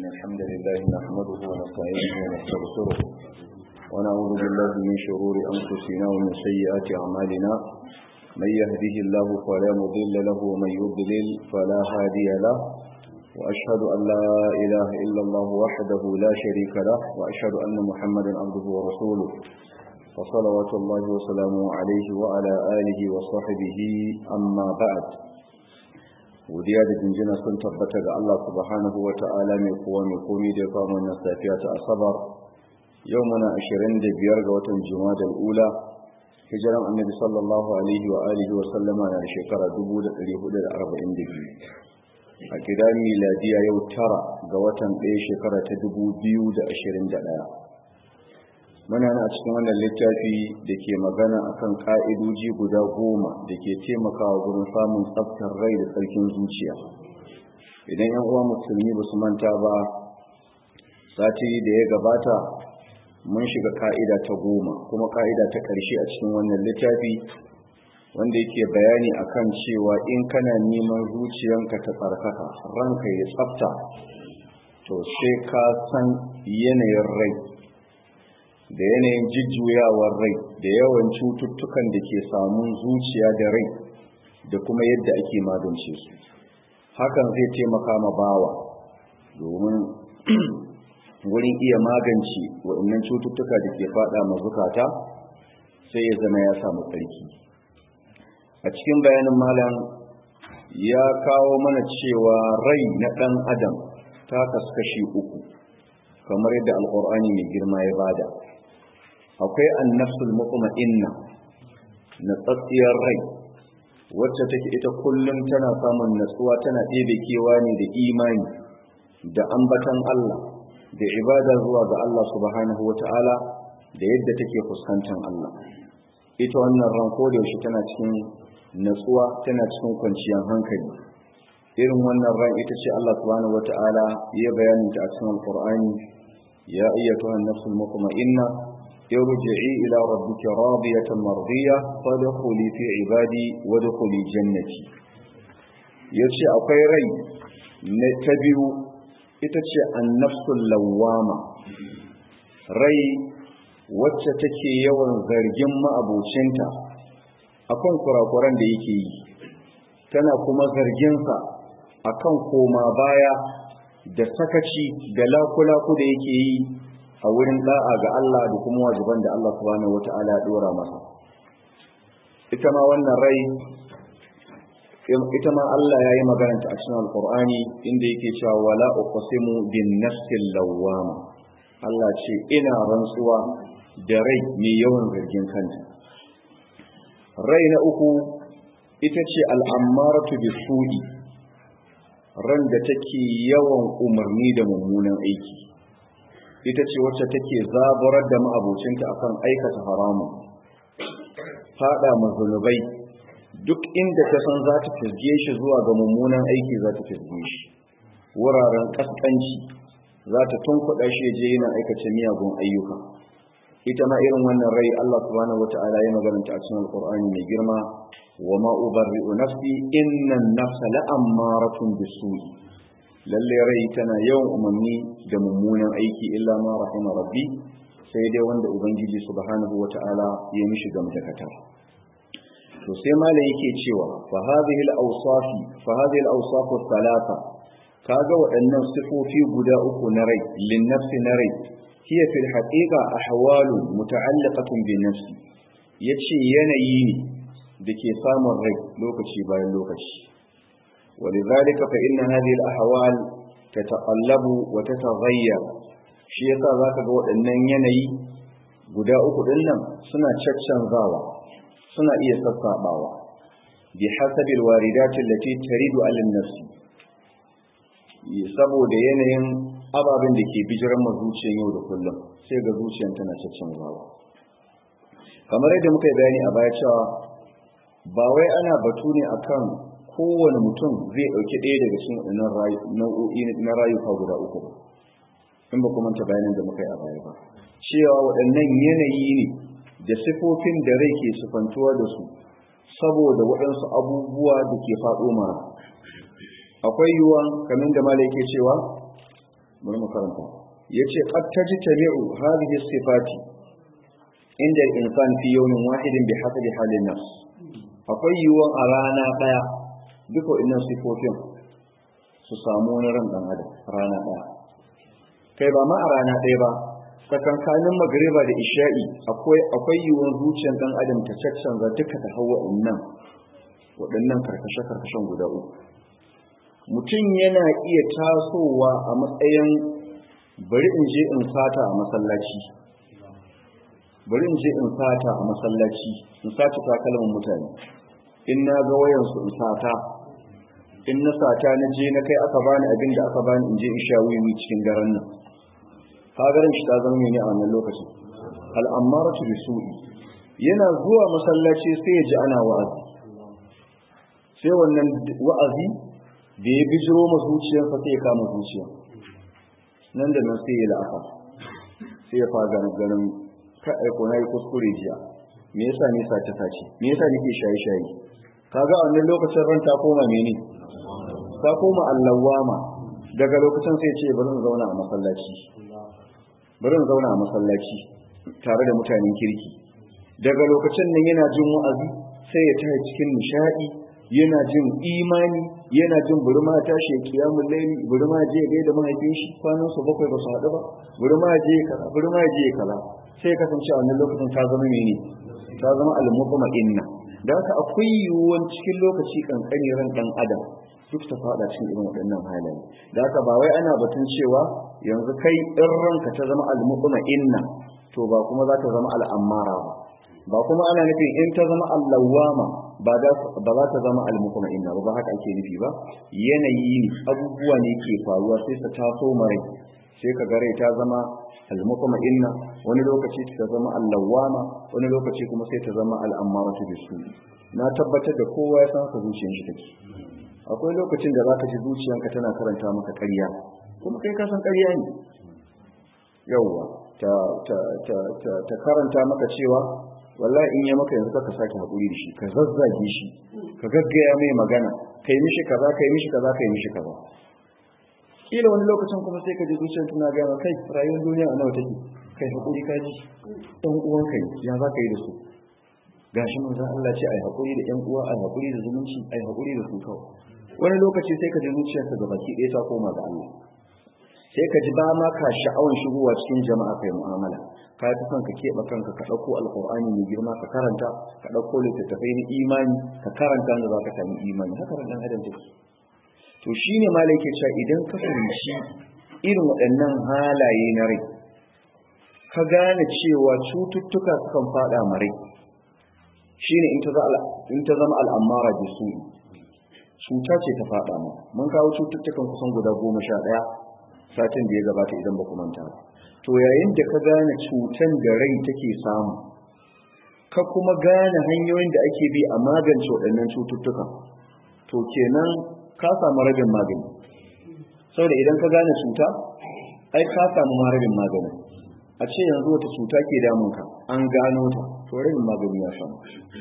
إن الحمد لله نحمده ونستعينه ونستغفره ونعوذ بالله من شرور أنفسنا ومن سيئات أعمالنا من يهده الله فلا مضل له ومن يضلل فلا هادي له وأشهد أن لا إله إلا الله وحده لا شريك له وأشهد أن محمدا عبده ورسوله وصلوات الله وسلامه عليه وعلى آله وصحبه أما بعد godiya da jinjina sun tabbata ga Allah subhanahu wa ta'ala mai kowa mai komi da ya kama wannan safiya ta asabar yau muna 25 ga watan juma'a ula hijiran annabi sallallahu alaihi wa alihi wa sallama na shekara 1442 a gidan miladiya yau tara ga watan ɗaya shekara ta 2021 muna na cikin wannan littafi da ke magana akan ka'idoji guda goma da ke taimakawa gurin samun tsaftar rai da tsarkin zuciya idan yan uwa musulmi ba su manta ba sati da ya gabata mun shiga ka'ida ta goma kuma ka'ida ta ƙarshe a cikin wannan littafi wanda yake bayani akan cewa in kana neman zuciyanka ta tsarkaka ranka ya tsafta to sai ka san yanayin rai da yanayin jujjuyawar rai da yawan cututtukan da ke samun zuciya da rai da kuma yadda ake magance su hakan zai taimaka ma bawa domin wurin iya magance waɗannan cututtuka da ke fada ma zukata sai ya zama ya samu tsarki a cikin bayanin malam ya kawo mana cewa rai na ɗan adam ta kaskashi uku kamar yadda alƙur'ani mai girma ya bada akwai annafsul mutma'inna na tsatsiyar rai wacce take ita kullum tana samun natsuwa tana ɗebe kewa ne da imani da ambatan Allah da ibada zuwa ga Allah subhanahu wata'ala da yadda take fuskantar Allah ita wannan ran ko da yaushe tana cikin natsuwa tana cikin kwanciyar hankali irin wannan ran ita ce Allah subhanahu wata'ala ya bayanin ta a cikin alqur'ani ya ayyatuha an-nafsul mutma'inna ارجعي إلى ربك راضية مرضية فادخلي في عبادي وادخلي جنتي yace akwai rai na ta biyu ita ce annafsul lawama rai wacce take yawan zargin ma'abocinta akan kurakuran da yake yi tana kuma zarginsa akan koma baya da sakaci da lakulaku da yake yi a wurin da'a ga Allah da kuma wajiban da Allah subhanahu wata'ala ya dora masa ita ma wannan rai ita ma Allah ya yi magana ta a cikin alkur'ani inda yake cewa wala uqsimu bin nafsil lawwama Allah ce ina rantsuwa da rai mai yawan zargin kanta rai na uku ita ce al'ammaratu bisu'i ran da take yawan umarni da mummunan aiki ita ce wacce take zaburar da ma'abocinta akan aikata haramun fada mazunubai duk inda ta san za ta fisge shi zuwa ga mummunan aiki za ta fisge shi wuraren kaskanci za ta tunkuɗa shi je yana aikata miyagun ayyuka ita ma irin wannan rai Allah subhanahu wata'ala ya magananta a cikin alqur'ani mai girma wa ma ubarri'u nafsi inna an-nafsa la'ammaratun bisu'i lalle rai tana yawan umarni da mummunan aiki illa ma rahima rabbi sai dai wanda ubangiji subhanahu wata'ala ya mishi gamdakata to sai malam yake cewa fa hadhihi al-awsaf fa hadhihi al-awsaf thalatha kaga waɗannan sifofi guda uku na rai lin nafsi na rai hiya fil haqiqa ahwalu muta'alliqatun bin nafsi yace yanayi ne da ke samun rai lokaci bayan lokaci ولذلك فإن هذه الأحوال تتقلب وتتغير shi yasa zaka ga waɗannan yanayi guda uku din nan suna caccanzawa suna iya sassabawa bi hasabil waridati allati taridu alin nafsi saboda yanayin ababen da ke bijiran ma zuciyar yau da kullum sai ga zuciyar tana caccanzawa kamar yadda muka yi bayani a baya cewa ba wai ana batu ne akan kowane mutum zai ɗauki ɗaya daga cikin nau'o'i na rayuka guda uku ba in ba kuma ta bayanin da muka yi a baya ba cewa waɗannan yanayi ne da sifofin da rai ke sufantuwa da su saboda waɗansu abubuwa da ke faɗo mara akwai yiwuwa kamar da mala yake cewa bari karanta yace qad tajtami'u hadhihi sifati inda al-insan fi yawmin wahidin bi hasabi halin nafs akwai yiwuwan a rana daya duka wannan sifofin su samu wani ran dan adam rana daya kai ba ma a rana daya ba tsakankanin magriba da isha'i akwai akwai yiwuwan zuciyar dan adam ta caccanza duka ta hawa nan waɗannan karkashe-karkashen guda uku mutum yana iya tasowa a matsayin bari in je in sata a masallaci bari in je in sata a masallaci in sata takalmin mutane in na ga wayansu in sata in na sata na je na kai aka bani abin da aka bani in je in sha wiwi cikin daren nan kagarin shi ta zama ne a wannan lokacin al'ammaratu bisu'i yana zuwa masallaci sai ya ji ana wa'azi sai wannan wa'azi da ya bijiro ma zuciyarsa sai ya kama zuciya nan da nan sai ya la'afa sai ya fara ganin ka aiko na yi kuskure jiya me yasa ne sace sace me yasa nake shaye shaye kaga a wannan lokacin ran ta koma mene ta koma allawama daga lokacin sai ce bari in zauna a masallaci bari in zauna a masallaci tare da mutanen kirki daga lokacin nan yana jin wa'azi sai ya tashi cikin nishadi yana jin imani yana jin burma ta shi kiyamul layli burma je ga da mahaifin shi kwanan su bakwai ba su haɗu ba burma je kaza burma je kaza sai kasance a wannan lokacin ta zama mene ta zama al-mutma inna da haka akwai yiwuwan cikin lokaci kankani ran dan adam duk ta fada cikin irin waɗannan halaye da haka ba wai ana batun cewa yanzu kai in ranka ta zama al-mutma inna to ba kuma za ta zama al-ammara ba ba kuma ana nufin in ta zama allawama ba za ta zama almukuma inna ba ba haka ake nufi ba yanayi ne abubuwa ne ke faruwa sai ta taso mare sai ka gare ta zama almukuma inna wani lokaci ta zama allawama wani lokaci kuma sai ta zama al'ammaratu bisu na tabbatar da kowa ya san ka zuciyar shi take akwai lokacin da zaka ji zuciyanka tana karanta maka ƙarya kuma kai ka san ƙarya ne yawwa ta ta ta ta karanta maka cewa wallahi in ya maka yanzu ka sake hakuri da shi ka zazzage shi ka gaggaya mai magana kai mishi kaza kai mishi kaza kai mishi kaza kila wani lokacin kuma sai ka ji zuciyar tana ga ma kai rayuwar duniya a nawa take kai hakuri ka ji dan uwan kai ya za ka yi da su gashi manzon Allah ce ai hakuri da ƴan uwa ai hakuri da zumunci ai hakuri da su kawai wani lokaci sai ka ji zuciyarka ga baki ɗaya ta koma ga Allah sai ka ji ba ma ka sha'awan shigowa cikin jama'a kai mu'amala ka fi son ka keɓe kanka ka ɗauko alƙur'ani mai girma ka karanta ka ɗauko littattafai na imani ka karanta da za ka sami imani haka ran adam take to shine malai ke cewa idan ka fahimci irin waɗannan halaye na rai ka gane cewa cututtuka sukan faɗa ma rai shine in ta zama al'amara da su cuta ce ta faɗa ma mun kawo cututtukan kusan guda goma sha ɗaya satin da ya gabata idan ba ku manta ba to yayin da ka gane cutan da rai take samu ka kuma gane hanyoyin da ake bi a magance waɗannan cututtuka to kenan ka samu rabin magani saboda idan ka gane cuta ai ka samu ma rabin magani a ce yanzu wata cuta ke damunka an gano ta to rabin magani ya samu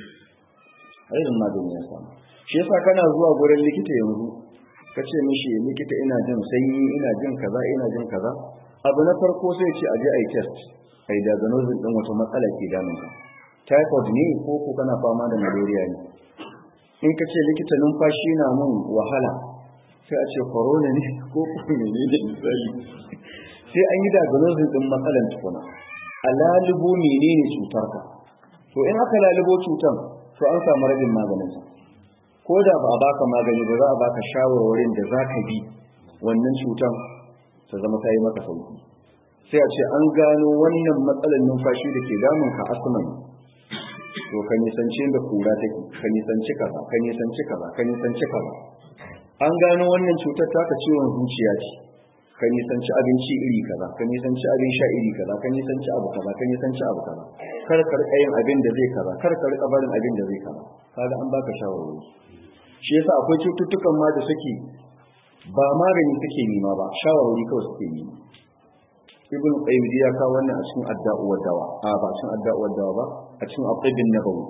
rabin magani ya samu shi yasa kana zuwa gurin likita yanzu ka ce mishi likita ina jin sanyi ina jin kaza ina jin kaza abu na farko sai ce aje ai test ai diagnosis din wata matsala ke damun ka typhoid ne ko ko kana fama da malaria ne in ka ce likita numfashi na mun wahala sai a ce corona ne ko ko menene misali sai an yi diagnosis din matsalan tukuna a lalubo menene cutar ka to in aka lalubo cutan to an samu rabin maganin sa ko da ba a baka magani ba za a baka shawarwarin da za ka bi wannan cutan ta zama ta yi maka sauki sai a ce an gano wannan matsalar numfashi da ke damun ka asma ne to ka nisanci da kura take ka nisanci kaza ka nisanci kaza ka nisanci kaza an gano wannan cutar taka ciwon zuciya ce ka nisanci abinci iri kaza ka nisanci abin sha iri kaza ka nisanci abu kaza ka nisanci abu kaza kar ka rika yin abin da zai kaza kar ka rika barin abin da zai kaza kaga an baka shawarwari shi yasa akwai cututtukan ma da suke ba magani suke nema ba shawarwari kawai suke nema ibn qayyim ya kawo wannan a cikin adda'u wa dawa a ba cikin adda'u wa dawa ba a cikin aqidin nabawi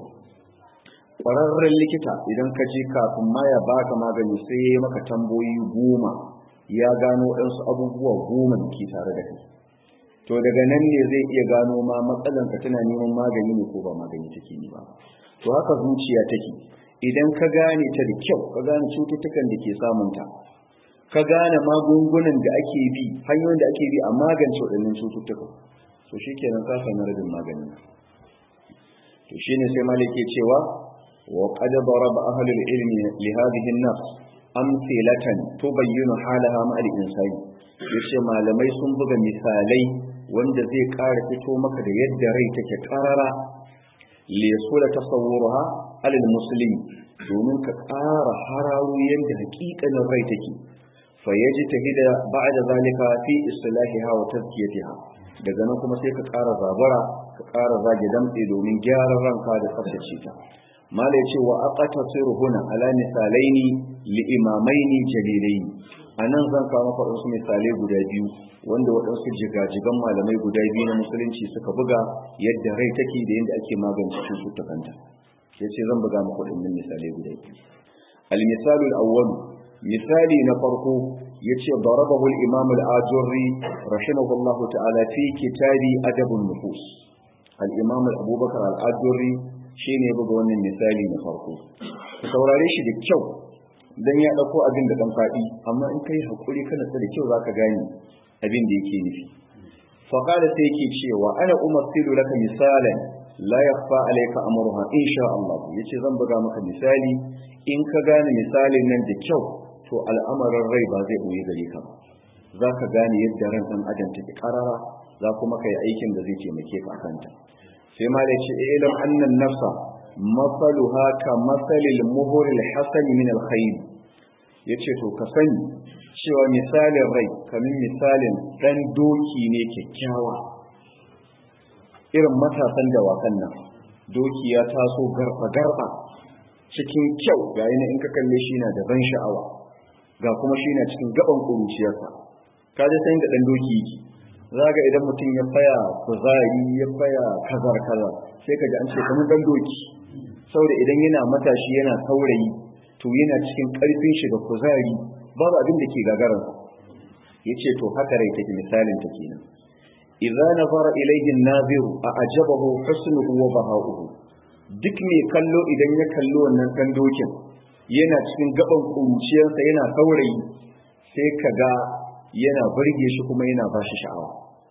ƙwararren likita idan ka je kafin ma ya baka magani sai ya maka tamboyi goma ya gano waɗansu abubuwa goma da ke tare da kai to daga nan ne zai iya gano ma matsalanka tana neman magani ne ko ba magani take ne ba to haka zuciya take idan ka gane ta da kyau ka gane cututtukan da ke samunta ka gane magungunan da ake bi hanyoyin da ake bi a magance waɗannan cututtukan to shi kenan ka sami rabin magani to shi ne sai malik ke cewa wa qad daraba ahlul ilmi li hadhihi an-nafs amthilatan tubayyinu halaha ma al-insani yace malamai sun buga misalai wanda zai ƙara fito maka da yadda rai take karara li yasula tasawwuruha alal muslim domin ka ƙara hararu yadda hakikanin rai take fa yaji tahida ba'da zalika fi islahiha wa tazkiyatiha daga nan kuma sai ka ƙara zabara ka ƙara zage damtse domin gyaran ranka da tsaftace ta mala yace wa aqtasiru huna ala misalaini li imamaini jalilaini anan zan kawo maka wasu misalai guda biyu wanda waɗansu jigajigan malamai guda biyu na musulunci suka buga yadda rai take da yadda ake magance cututtukanta ya ce zan buga muku ɗin misalai guda biyu al-misalu al-awwal misali na farko yace darabahu al-imam al-ajurri rahimahullahu ta'ala fi kitabi adabun nufus al-imam abubakar al-ajurri shine ya buga wannan misali na farko saurare shi da kyau dan ya dauko abin da dan fadi amma in kai hakuri kana da kyau zaka gane abin da yake nufi fa qala sai yake cewa ana umassilu laka misalan la yakhfa alayka amruha insha Allah yace zan buga maka misali in ka gane misalin nan da kyau to al'amarin rai ba zai boye gare ka ba zaka gane yadda ran dan adam take karara za kuma kai aikin da zai taimake ka kanta sai ma da ce ilam annan nafsa masaluha ka masalil muhuril hasan min alkhayr yace to ka sani cewa misalin rai kamin misalin dan doki ne kyakkyawa irin matasan dawakan nan doki ya taso garba garba cikin kyau ga yana in ka kalle shi na da ban sha'awa ga kuma shi na cikin gaban kuruciyarsa ka ji san da dan doki yake zaga idan mutum ya faya kuzari ya faya kazar kazar sai ka ji an ce kamar dan doki saboda idan yana matashi yana saurayi to yana cikin karfin shi da kuzari babu abin da ke gagaransa yace to haka rai take misalin ta kenan idza nazara ilayhi an-naziru a'jabahu husnuhu wa baha'uhu duk mai kallo idan ya kallo wannan kan dokin yana cikin gaban kuruciyarsa yana saurayi sai kaga yana burge shi kuma yana ba shi sha'awa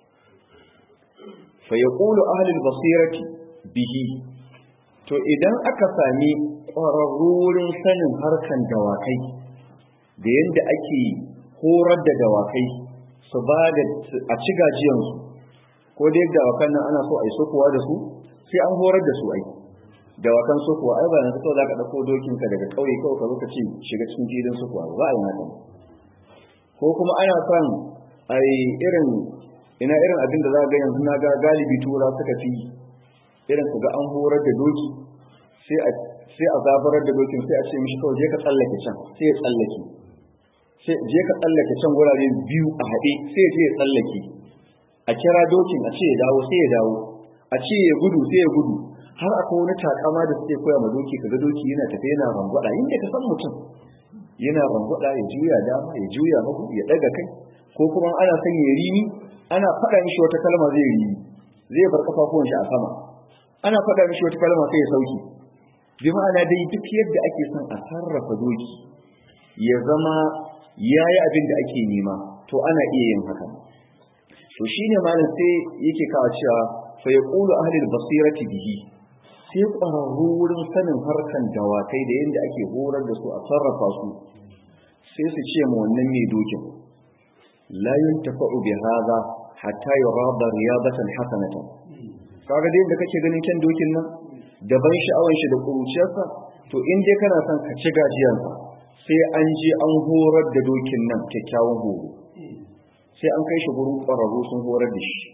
fa yaqulu ahli al-basirati bihi to idan aka sami ƙwararrurin sanin harkan dawakai da yadda ake horar da dawakai su ba da a ci gajiyansu ko da yadda dawakan nan ana so a yi sokowa da su sai an horar da su ai dawakan sokowa ai ba na kawai za ka ɗauko dokinka daga ƙauye kawai ka zo ka ce shiga cikin filin sokowa ba a yi haka ko kuma ana son a yi irin ina irin abin da za ga yanzu na ga galibi tura suka fi irin su ga an horar da doki sai a zabarar da dokin sai a ce mishi kawai je ka tsallake can sai ya tsallake sai je ka tsallake can wurare biyu a haɗe sai je ya tsallake a kira dokin a ce ya dawo sai ya dawo a ce ya gudu sai ya gudu har akwai wani takama da suke koya ma doki kaga doki yana tafe yana rangwada inda ka san mutum yana rangwada ya juya dama ya juya hagu ya daga kai ko kuma ana son ya rini ana faɗa mishi wata kalma zai rini zai bar kafafuwan shi a sama ana faɗa mishi wata kalma sai ya sauki bi ma'ana dai duk yadda ake son a sarrafa doki ya zama ya yi abin da ake nema to ana iya yin haka to shine malam sai yake kawo cewa fa yaqulu ahli al-basirati bihi sai ƙwararru wurin sanin harkan dawakai da yadda ake horar da su a sarrafa su sai su ce ma wannan mai dokin la yuntafa'u bi hadha hatta yurada riyadatan hasanatan kaga dai da kake ganin kan dokin nan da ban sha'awar shi da kuruciyarsa to in dai kana son ka ci gajiyarsa sai an je an horar da dokin nan kyakkyawan horo sai an kai shi gurin ƙwararru sun horar da shi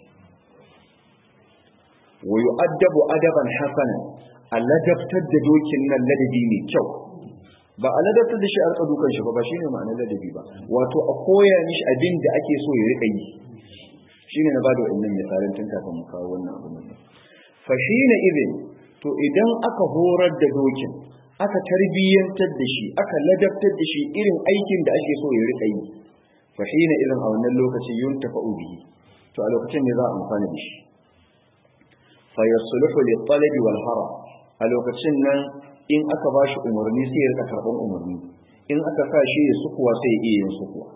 wa yu'addabu adaban hasanan a ladabtar da dokin nan ladabi mai kyau ba a ladabtar da shi a rika dukan shi ba ba shine ma'anar ladabi ba wato a koya mishi abin da ake so ya rika yi shine na bada wannan misalin tun kafin mu kawo wannan abu nan fa shine idin to idan aka horar da dokin aka tarbiyyantar da shi aka ladabtar da shi irin aikin da ake so ya rika yi fa hina idan a wannan lokaci yuntafa'u bihi to a lokacin ne za a amfana da shi fa yasluhu li talabi wal haram a lokacin nan in aka ba shi umarni sai ya rika karban umarni in aka sa shi ya sukuwa sai ya iya yin sukuwa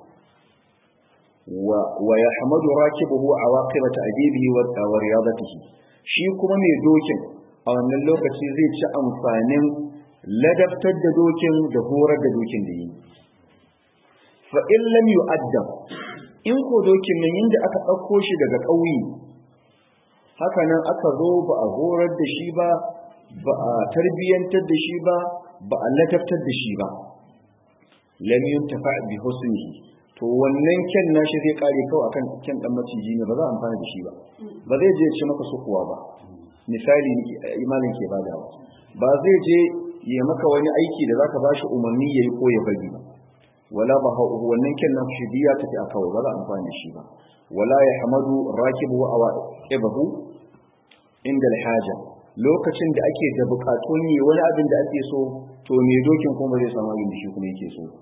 wa yahmadu rakibuhu awaqiba ta'dibihi wa riyadatihi shi kuma mai dokin a wannan lokaci zai ci amfanin ladabtar da dokin da horar da dokin da yi fa in lam yu'addab in ko dokin nan inda aka ɗauko shi daga ƙauye haka nan aka zo ba a horar da shi ba ba a tarbiyyantar da shi ba ba a ladabtar da shi ba lam yuntafa bi husnihi to wannan kyan nashi zai kare kawai akan kyan dan maciji ne ba za a amfana da shi ba ba zai je ce maka sukuwa ba misali imanin ke badawa ba zai je ya maka wani aiki da zaka bashi umarni yayi ko ya bari ba wala ba wannan kyan nan shi biya tafi a kawai ba za a amfana da shi ba wala ya hamadu rakibu wa awaqibahu inda alhaja lokacin da ake da bukatun yi wani abin da ake so to me dokin kuma zai samu abin da shi kuma yake so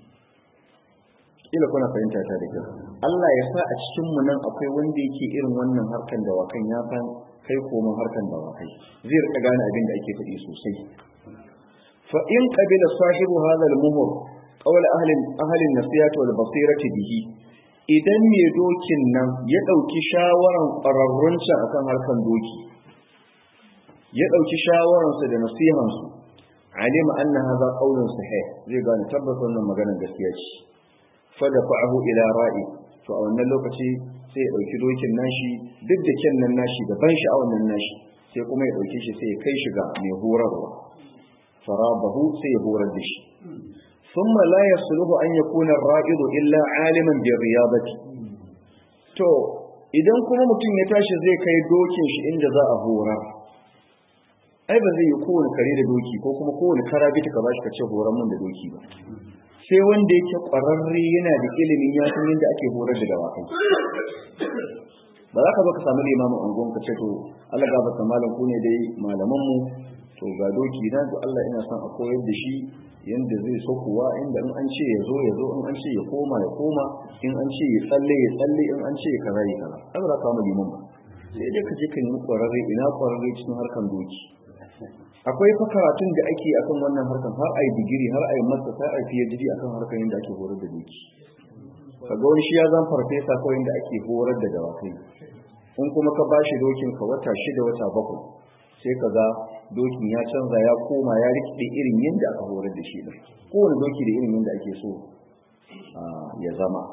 ila kuna fahimta ta da kyau Allah ya sa a cikin mu nan akwai wanda yake irin wannan harkan da wakan ya san kai komo harkan da wakai zai rika gane abin da ake faɗi sosai fa in qabila sahibu hadha al-muhur qawl ahli ahli an-nasiyati wal basirati bihi idan me dokin nan ya dauki shawaran ƙwararrun akan harkan doki ya dauki shawaran su da nasihan su alima anna hadha qawlun sahih zai gane tabbata wannan maganar gaskiya ce fadafa'ahu ila ra'i to a wannan lokaci sai ya dauki dokin nashi duk da kyan nan nashi da ban sha'awar nan nashi sai kuma ya dauke shi sai ya kai shi ga mai horarwa farabahu sai ya horar da shi thumma la yasluhu an yakuna ar-ra'idu illa aliman bi riyadati to idan kuma mutum ya tashi zai kai dokin shi inda za a horar ai ba zai yi kowane kare da doki ko kuma kowane karabita ka bashi ka ce horar mun da doki ba sai wanda yake ƙwararre yana da ilimin ya san yadda ake horar da dawakai ba za ka zo ka samu limamin angon ka ce to Allah ga baka malam ku ne dai malaman mu to ga doki na to Allah ina son a koyar da shi yanda zai sokuwa inda in an ce ya zo ya zo in an ce ya koma ya koma in an ce ya tsalle ya tsalle in an ce ya kaza ya kaza ai ba za ka samu liman ba sai dai ka je ka nemi ƙwararre ina ƙwararre cikin harkan doki akwai fa karatun da ake akan wannan harkan har ai digiri har ai masa har ai PhD akan harkan yadda ake horar da doki kaga wani shi ya zan farfesa kawai yadda ake horar da dawakai in kuma ka bashi dokin ka wata shida wata bakwai sai ka ga dokin ya canza ya koma ya rikide irin yadda aka horar da shi din kowane doki da irin yadda ake so ya zama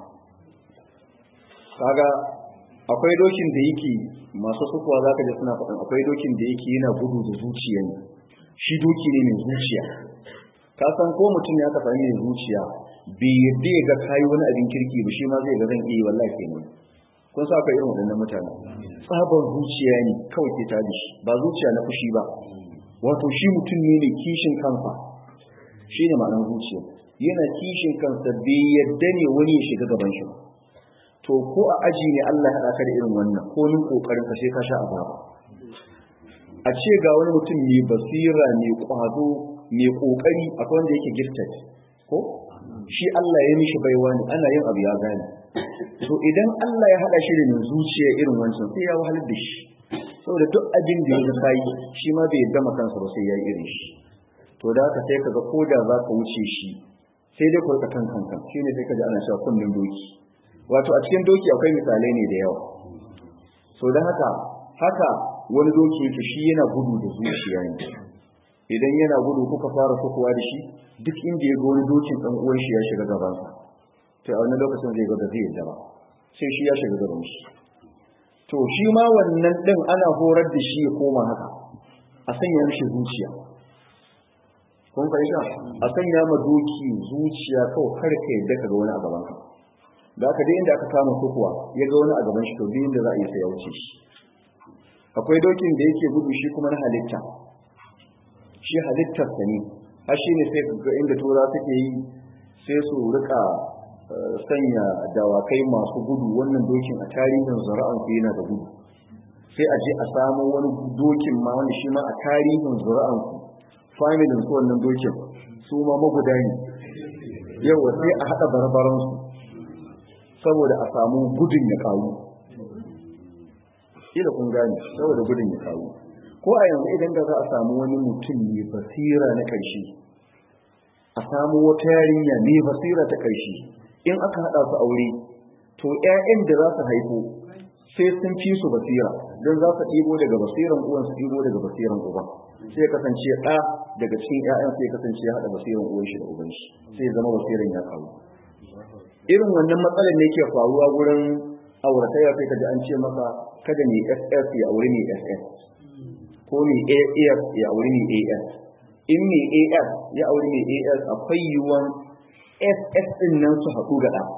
kaga akwai dokin da yake masu sukuwa za ka ji suna faɗin akwai dokin da yake yana gudu da zuciya ne shi doki ne mai zuciya ka san ko mutum ya kafa mai zuciya bai yadda ya ga kayi wani abin kirki ba shi ma zai ga zan iya wallahi kenan kun sa akwai irin waɗannan mutane tsabar zuciya ne kawai ke tada shi ba zuciya na fushi ba wato shi mutum ne mai kishin kansa shi ne ma'anar zuciya yana kishin kansa bai yadda ne wani ya shiga gaban shi ba to ko a aji ne Allah ya ka da irin wannan ko nin kokarin ka sai ka sha azaba a ce ga wani mutum mai basira mai kwazo mai kokari akwai wanda yake gifted ko shi Allah ya mishi baiwa ne ana yin abu ya gane to idan Allah ya hada shi da mai zuciya irin wancan sai ya wahalar da shi saboda duk abin da ya ga yi shi ma bai gama kansa ba sai ya yi irin shi to da haka sai kaga koda za ka wuce shi sai dai ku rika kan kanka shine sai kaji ana cewa kullun doki wato a cikin doki akwai misalai ne da yawa so don haka haka wani doki yake shi yana gudu da zuciya ne idan yana gudu kuka fara kokowa da shi duk inda ya ga wani dokin dan uwan shi ya shiga gaban sa to a wani lokacin zai ga da zai yadda ba sai shi ya shiga gaban shi to shi ma wannan din ana horar da shi ya koma haka a sanya mishi zuciya kun fahimta a sanya ma doki zuciya kawai kar ka yadda ka ga wani a gaban ka da aka dai inda aka kama kukuwa ya ga wani a gaban shi to duk inda za a yi sai ya wuce shi akwai dokin da yake gudu shi kuma na halitta shi halittar sa ne har shi ne sai ga inda tura suke yi sai su rika sanya dawakai masu gudu wannan dokin a tarihin zura'an su yana da gudu sai a je a samu wani dokin ma wani shi ma a tarihin zura'an su familin su wannan dokin su ma maguda ne yau sai a haɗa barbaransu saboda a samu gudun ya kawo ila kun gane saboda gudun ya kawo ko a yanzu idan da za a samu wani mutum mai basira na ƙarshe a samu wata yarinya mai basira ta ƙarshe in aka haɗa su aure to 'ya'yan da za su haifo sai sun fi su basira don za su ɗibo daga basiran uwan su ɗibo daga basiran uban sai kasance ɗa daga cikin 'ya'yan sai kasance ya haɗa basiran uwan shi da uban shi sai zama basiran ya kawo irin wannan matsalar ne ke faruwa gurin auratayya sai kaji an ce maka kada ne ss ya aure ne ss ko ne as ya aure ne as in ne as ya aure ne as akwai yiwuwan ss din nan su haɗu ga ɗa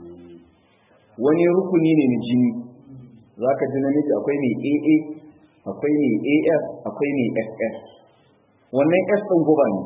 wani rukuni ne na jini za ka ji namiji akwai ne aa akwai ne as akwai ne ss wannan s ɗin guba ne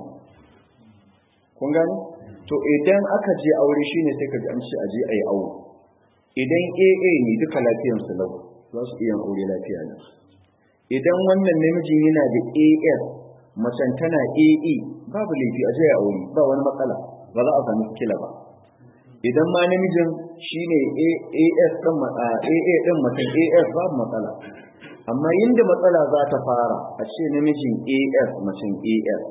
kun gani to idan aka je aure shine sai ka ji an ce aje ayi aure idan AA ne duka lafiyar su lau za su iya aure lafiya ne idan wannan namijin yana da AS macen tana AE babu laifi aje ya aure ba wani matsala ba za a sami kila ba idan ma namijin shine AS din AA din macen AS babu matsala amma yinda matsala za ta fara a ce namijin AS macen AS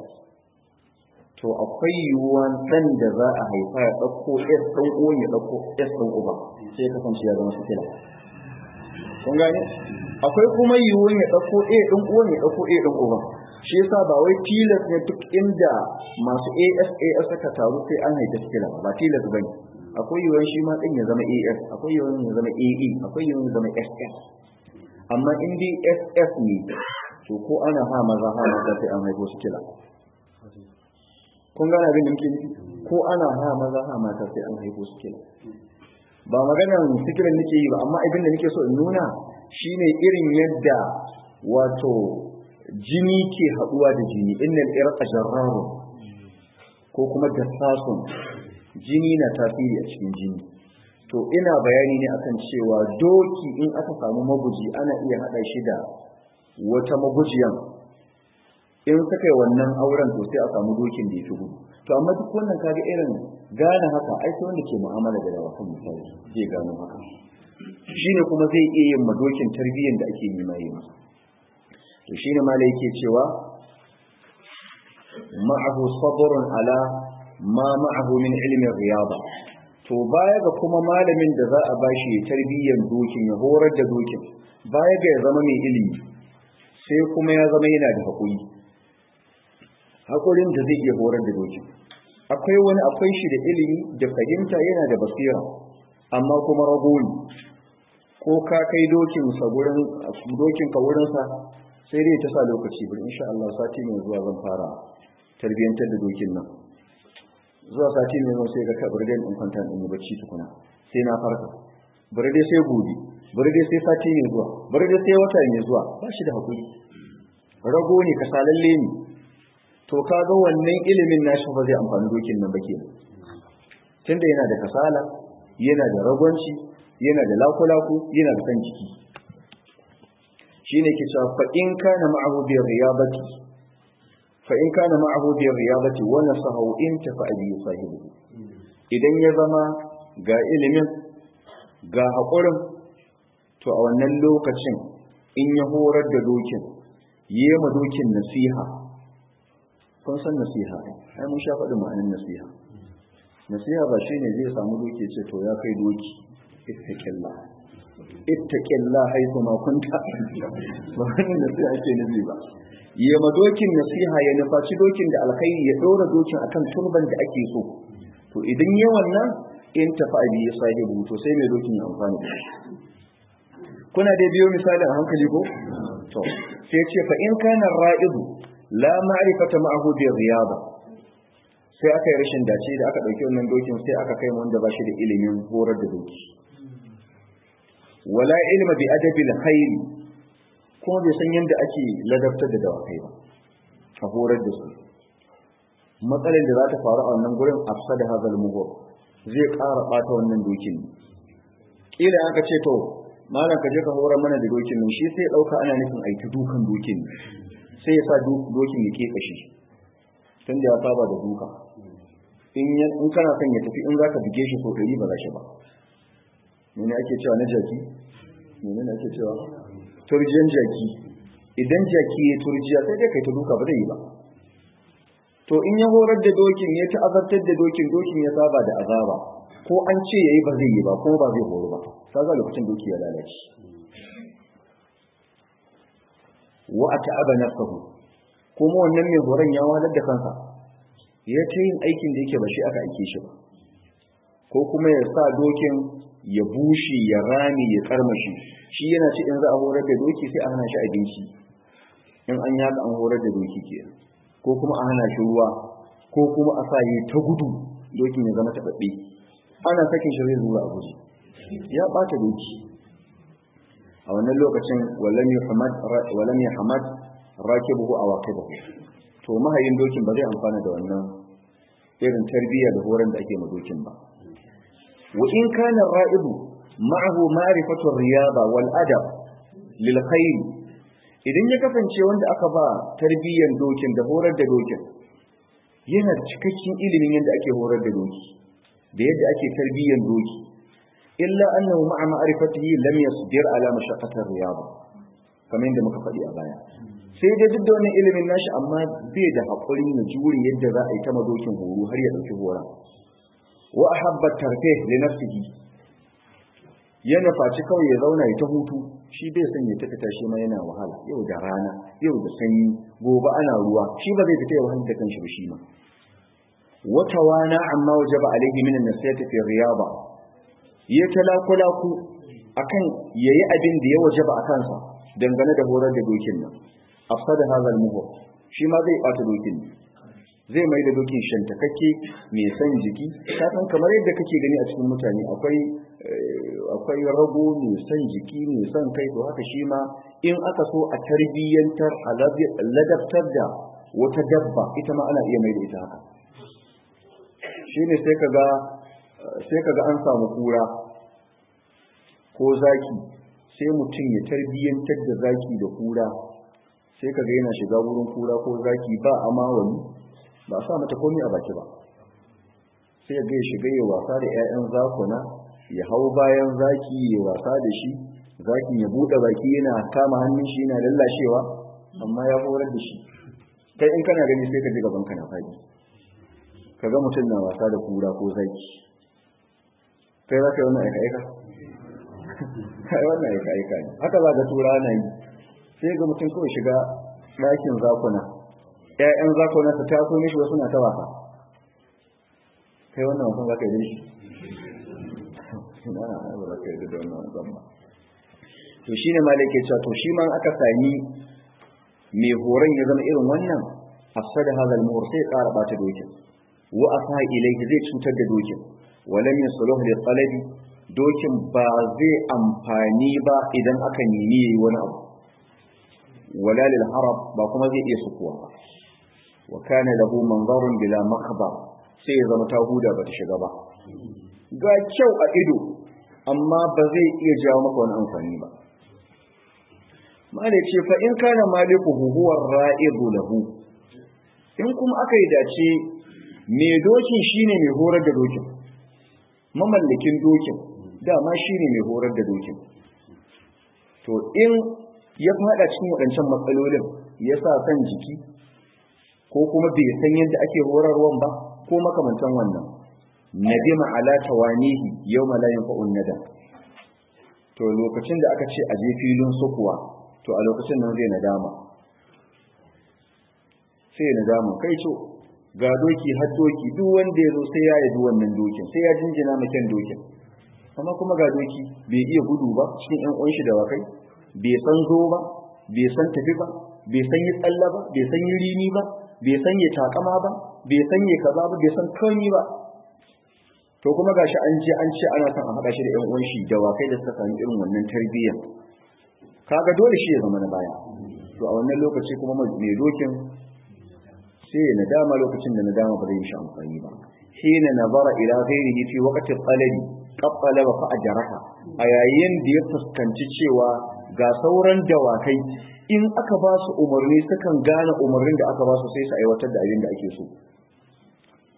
to akwai yiwuwan ɗan da za a haifa ya ɗauko S ɗan uwan ya ɗauko S ɗan uba sai ya kasance ya zama sikila kun gane akwai kuma yiwuwan ya ɗauko A ɗan uwan ya ɗauko A ɗan uba shi yasa ba wai tilas ne duk inda masu AS AS aka taru sai an haifa sikila ba tilas bane akwai yiwuwan shi ma ɗin ya zama AS akwai yiwuwan ya zama AE akwai yiwuwan ya zama SS amma in dai SS ne to ko ana ha maza ha maza sai an haifo sikila kun gane abin da muke nufi ko ana ha maza ha mata sai an haifo su kenan ba maganar sikirin nake yi ba amma abin da nake so in nuna shine irin yadda wato jini ke haduwa da jini innal irqa jarrarun ko kuma dassasun jini na tasiri a cikin jini to ina bayani ne akan cewa doki in aka samu maguji ana iya hada shi da wata magujiyan in suka yi wannan auren to sai a samu dokin da ya fi gudu to amma duk wannan kaga irin gane haka ai sai wanda ke mu'amala da dawakan misali zai gano haka shine kuma zai iya yin madokin tarbiyyar da ake nema yi masa to shine mala yake cewa ma'ahu sabrun ala ma ma'ahu min ilmi riyada to baya ga kuma malamin da za a bashi tarbiyyar dokin ya horar da dokin baya ga ya zama mai ilimi sai kuma ya zama yana da haƙuri haƙurin da zai iya horar da dokin akwai wani akwai shi da ilimi da fahimta yana da basira amma kuma rago ne ko ka kai dokin sa gurin dokin ka wurin sa sai dai ta sa lokaci bari insha Allah sati mai zuwa zan fara tarbiyantar da dokin nan zuwa sati mai zuwa sai ga ka bari dai in kwanta in yi bacci tukuna sai na farka bari dai sai gobe bari dai sai sati mai zuwa bari dai sai wata mai zuwa ba shi da hakuri rago ne kasalalle ne to kaga wannan ilimin nashi ba zai amfani dokin nan ba kenan tunda yana da kasala yana da ragwanci yana da lakulaku yana da kan jiki shine ke cewa fa in kana ma'ahu bi riyabati fa in kana ma'ahu bi riyabati wa nasahu in tafa bi sahibi idan ya zama ga ilimin ga haƙurin to a wannan lokacin in ya horar da dokin yi ma dokin nasiha kun san nasiha ai mun sha faɗin ma'anin nasiha nasiha ba shine zai samu doki ce to ya kai doki ittaqilla ittaqilla haifu ma kunta ba wannan nasiha ake nufi ba yi ma dokin nasiha ya nufaci dokin da alkhairi ya ɗora dokin akan turban da ake so to idan yi wannan in tafi abi ya sahibu to sai mai dokin ya amfani da shi kuna dai biyo misali a hankali ko to sai ce fa in kana ra'idu la ma'rifata ma'ahu bi riyada sai aka yi rashin dace da aka dauki wannan dokin sai aka kai wanda ba shi da ilimin horar da doki wala ilma bi adabil khairi kuma bai san yadda ake ladabtar da dawakai ba a horar da su matsalar da za ta faru a wannan gurin afsada hazal mughur zai ƙara ɓata wannan dokin kila aka ce to malam ka je ka horar mana da dokin nan shi sai ɗauka ana nufin aiki dukan dokin sai ya sa dokin ya ke kashi tun da ya saba da duka in kana son ya tafi in za ka buge shi so ɗari ba za shi ba mene ake cewa na jaki mene ake cewa turjiyan jaki idan jaki ya turjiya sai dai kai ta duka ba zai yi ba to in ya horar da dokin ya ta'azabtar da dokin dokin ya saba da azaba ko an ce yayi ba zai yi ba ko ba zai horo ba kaga lokacin doki ya lalace wa ata'aba nafsuhu kuma wannan mai horon ya walar da kansa ya ta yin aikin da yake ba shi aka aike shi ba ko kuma ya sa dokin ya bushe ya rami ya karmashi shi yana ce in za a horar da doki sai a hana shi abinci in an yaka an horar da doki ke ko kuma a hana shi ruwa ko kuma a sa yi ta gudu dokin ya zama taɓaɓɓe ana sakin shi zai zuwa a guji ya ɓata doki a wannan lokacin walam ya hamad rakibuhu a waqibahu to mahayin dokin ba zai amfana da wannan irin tarbiyya da horon da ake ma dokin ba wa in kana ra'ibu ma'ahu ma'rifatu riyada wal adab lil khair idan ya kasance wanda aka ba tarbiyyan dokin da horar da dokin yana da cikakken ilimin yadda ake horar da doki da yadda ake tarbiyyan doki illa annahu ma'a ma'rifatihi lam yasbir ala mashaqqatir riyada kamar yadda muka faɗi a baya sai dai duk da wannan ilimin nashi amma bai da haƙuri na jure yadda za a yi ta madokin horo har ya ɗauki horon wa ahabba tarfih li nafsihi ya nufaci kawai ya zauna ya ta hutu shi bai son ya tafi tashi ma yana wahala yau da rana yau da sanyi gobe ana ruwa shi ba zai fita ya wahala da kanshi ba shi ma wata wana amma wajaba alaihi min an-nasihati fi riyaba ya talakulaku akan yayi abin da ya wajaba a kansa dangane da horar da dokin nan afsada hadha al-muhur shi ma zai bata dokin ne zai mai da dokin shantakakke mai san jiki ka san kamar yadda kake gani a cikin mutane akwai akwai rago mai san jiki mai san kai to haka shi ma in aka so a tarbiyyantar a ladabtar da wata dabba ita ma ana iya mai da ita haka shine sai kaga sai kaga an samu kura ko zaki sai mutum ya tarbiyyantar da zaki da kura sai kaga yana shiga wurin kura ko zaki ba ama wani ba sa mata komai a baki ba sai ya ya shiga ya wasa da 'ya'yan zakuna ya hau bayan zaki ya wasa da shi zakin ya buɗe baki yana kama hannun shi yana lallashewa amma ya horar da shi kai in kana gani sai ka ji gaban ka na faɗi kaga mutum na wasa da kura ko zaki kai za ka yi wannan aika-aika kai wannan aika-aika ne haka za ga tura na yi sai ga mutum kawai shiga ɗakin zakuna ‘ya'yan zakuna ta taso mishi wasu na ta wasa kai wannan wasan za ka yi shi na ba za ka yi da wannan wasan ba to shi ne malake cewa to shi ma aka sami mai horon ya zama irin wannan afsada hadal muhur sai ƙara bata dokin wa asa ilayhi zai cutar da dokin walam yasluh li talabi dokin ba zai amfani ba idan aka nemi yayi wani abu wala lil harab ba kuma zai iya sukuwa ba wa kana lahu manzarun bila makhbar sai ya zama tahuda ba ta shiga ba ga kyau a ido amma ba zai iya jawo maka wani amfani ba malai ce fa in kana maliku huwa ra'idu lahu in kuma aka yi dace mai dokin shine mai horar da dokin mamallakin dokin dama shine mai horar da dokin to in ya fada cikin waɗancan matsalolin ya sa san jiki ko kuma bai san yadda ake horarwan ba ko makamantan wannan nadima ala tawanihi yawma la yanfa'un nadam to lokacin da aka ce a je filin sukuwa to a lokacin nan zai nadama sai ya nadama kai to ga doki har doki duk wanda ya zo sai ya yabi wannan dokin sai ya jinjina maken dokin amma kuma ga doki bai iya gudu ba cikin yan uwan shi da wakai bai san zo ba bai san tafi ba bai san yi tsalla ba bai san yi rini ba bai san yi takama ba bai san yi kaza ba bai san kani ba to kuma gashi an je an ce ana son a haɗa shi da ƴan uwan shi da wakai da suka sami irin wannan tarbiyyar kaga dole shi ya zama na baya to a wannan lokaci kuma mai dokin sai ya nadama lokacin da nadama ba zai yi shi amfani ba hina nazara ila ghairihi fi waqti talabi qabbala wa fa'ajaraha a yayin da ya fuskanci cewa ga sauran dawakai in aka ba su umarni sukan gane umarnin da aka ba su sai su aiwatar da abin da ake so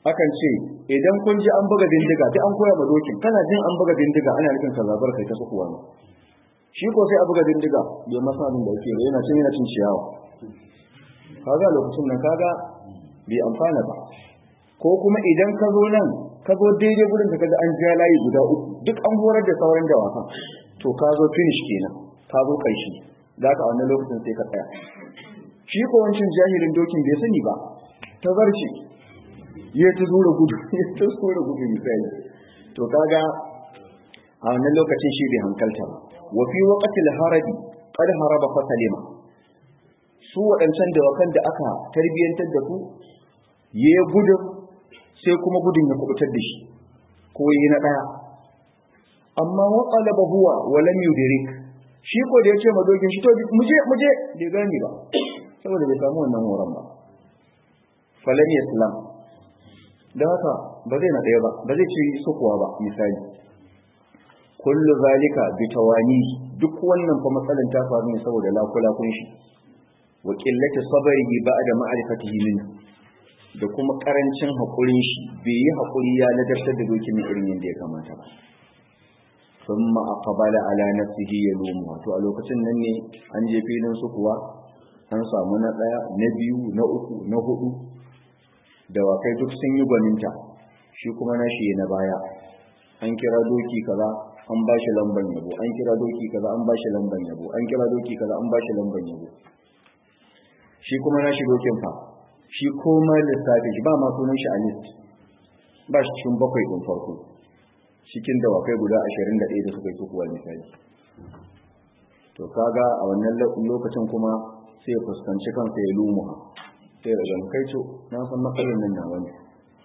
akan ce idan kun ji an buga bindiga duk an koya ma dokin kana jin an buga bindiga ana nufin ka zabar kai ta sukuwa ne shi ko sai a buga bindiga bai masa abin da yake ba yana cin yana cin ciyawa kaga lokacin nan kaga bai amfana ba ko kuma idan ka zo nan ka zo daidai gurin da kaga an ja layi guda uku duk an horar da sauran dawakan to ka zo finish kenan ka zo ƙarshe da ka a wannan lokacin sai ka tsaya shi ko wancan jahilin dokin bai sani ba ta zarce ya ta zura gudu ya ta zura gudu misali to kaga a wannan lokacin shi bai hankalta ba wa fi waqtil harabi qad haraba fa salima su waɗancan dawakan da aka tarbiyyantar da su ya gudun sai kuma gudun ya kubutar da shi ko yi na ɗaya amma wa qalaba huwa wa lam yudrik shi ko da yace madogin shi to muje muje bai gani ba saboda bai samu wannan horon ba falan islam da haka ba zai na ɗaya ba ba zai ci sukuwa ba misali kullu zalika bi tawani duk wannan fa matsalan ta faru ne saboda lakula kun shi wa qillati sabrihi ba'da ma'rifatihi min da kuma karancin hakurin shi bai yi hakuri ya ladabtar da dokin irin yadda ya kamata ba thumma aqbala ala nafsihi yalumu to a lokacin nan ne an je filin su kuwa an samu na daya na biyu na uku na hudu dawakai duk sun yi gwaninta shi kuma na shi na baya an kira doki kaza an ba shi lamban yabo an kira doki kaza an ba shi lamban yabo an kira doki kaza an ba shi lamban yabo shi kuma na shi dokin fa shi komai lissafi shi ba ma sunan shi a list ba shi cikin bakwai ɗin farko cikin dawakai guda ashirin da ɗaya da suka yi kukuwa misali to kaga a wannan lokacin kuma sai ya fuskanci kansa ya lumuha sai da kai to na san matsalar nan na wani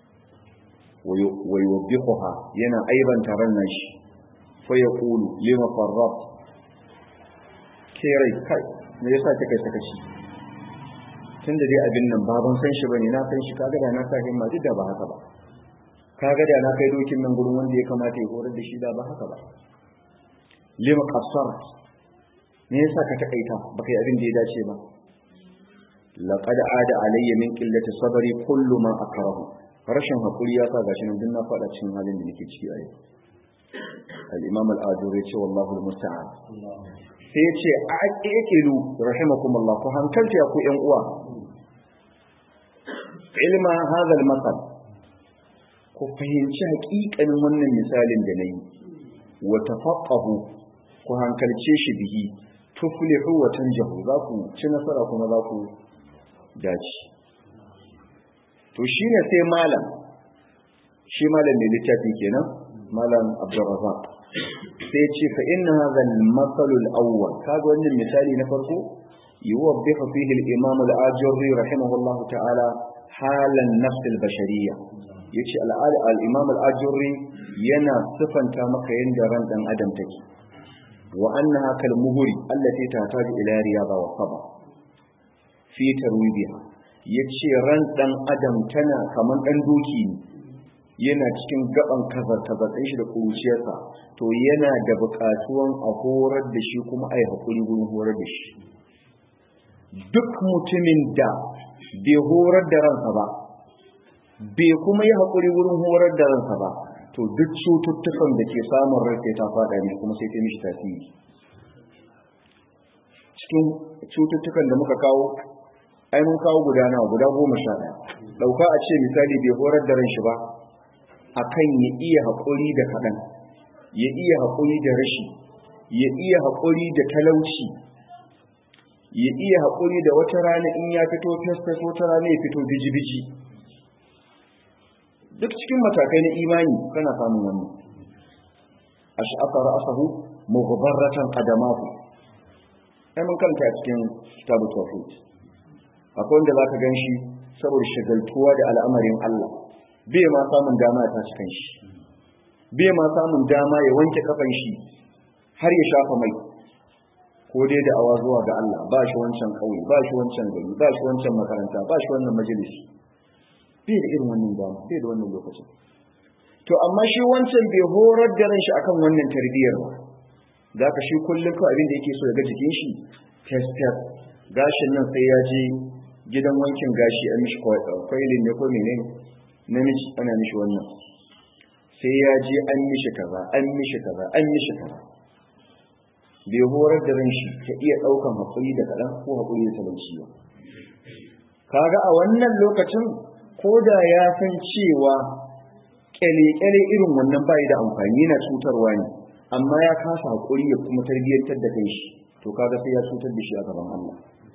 wai wabbiquha yana aibanta ran nan shi fa yaqulu lima farrat kai kai me yasa kika sakaci tunda dai abin nan ba ban san shi bane na san shi kaga da na sa himma duk da ba haka ba kaga da na kai dokin nan gurin wanda ya kamata ya horar da shi da ba haka ba lima qassar me yasa ka takaita baka yi abin da ya dace ba laqad ada alayya min qillati sabri kullu ma akrahu rashin hakuri ya sa gashi nan din na fada cikin halin da nake ciki a yau al-imam al-ajuri ce wallahu al-musta'an sai ya ce a aqilu rahimakumullah ku hankalta ya ku yan uwa ilma hadha al-masal ku fahimci haƙiƙanin wannan misalin da nayi wa tafaqahu ku hankalce shi bihi tuflihu wa tanjahu za ku ci nasara kuma za ku dace to shine sai malam shi malam ne littafi kenan malam abdurrazzaq sai ce fa inna hadha al-masal al-awwal kaga wannan misali na farko yuwaddihu fihi al-imam al-ajurri rahimahullahu ta'ala halan nafs al-bashariyya yace al-imam al-ajurri yana sifanta maka yanda ran dan adam take wa annaha kal muhri allati tahtaju ila riyada wa sabr fi tarwibiha yace ran dan adam tana kaman dan doki ne yana cikin gaban kazar-kazar ɗin shi da kuruciyarsa to yana da buƙatuwan a horar da shi kuma a yi haƙuri wurin horar da shi duk mutumin da bai horar da ransa ba bai kuma yi haƙuri wurin horar da ransa ba to duk cututtukan da ke samun rai ta faɗa ne kuma sai ta mishi tasiri cikin cututtukan da muka kawo ai mun kawo guda nawa guda goma sha ɗaya ɗauka a ce misali bai horar da ran shi ba akan ya iya haƙuri da kaɗan ya iya haƙuri da rashi ya iya haƙuri da talauci ya iya haƙuri da wata rana in ya fito fes wata rana ya fito biji-biji duk cikin matakai na imani kana samun wannan ash'afa ra'sahu mughbarratan qadamahu ai mun kanta a cikin kitabu tawhid akwai wanda zaka ganshi saboda shagaltuwa da al'amarin Allah bai ma samun dama ya tashi kanshi bai ma samun dama ya wanke kafan shi har ya shafa mai ko dai da awa zuwa ga Allah ba shi wancan kauye ba shi wancan gari ba shi wancan makaranta ba shi wannan majalisi bai da irin wannan dama bai da wannan lokacin to amma shi wancan bai horar da ran shi akan wannan tarbiyyar ba da ka shi kullum ko abin da yake so ya ga jikin shi test test gashin nan sai ya je gidan wankin gashi a mishi kwailin ne ko menene namiji ana mishi wannan sai ya je an mishi kaza an mishi kaza an mishi kaza bai horar da ran shi ta iya ɗaukan haƙuri da kaɗan ko haƙuri da talauci ba kaga a wannan lokacin ko da ya san cewa ƙyale-ƙyale irin wannan bai da amfani yana cutarwa ne amma ya kasa haƙuri ya kuma tarbiyyantar da kanshi to kaga sai ya cutar da shi a gaban Allah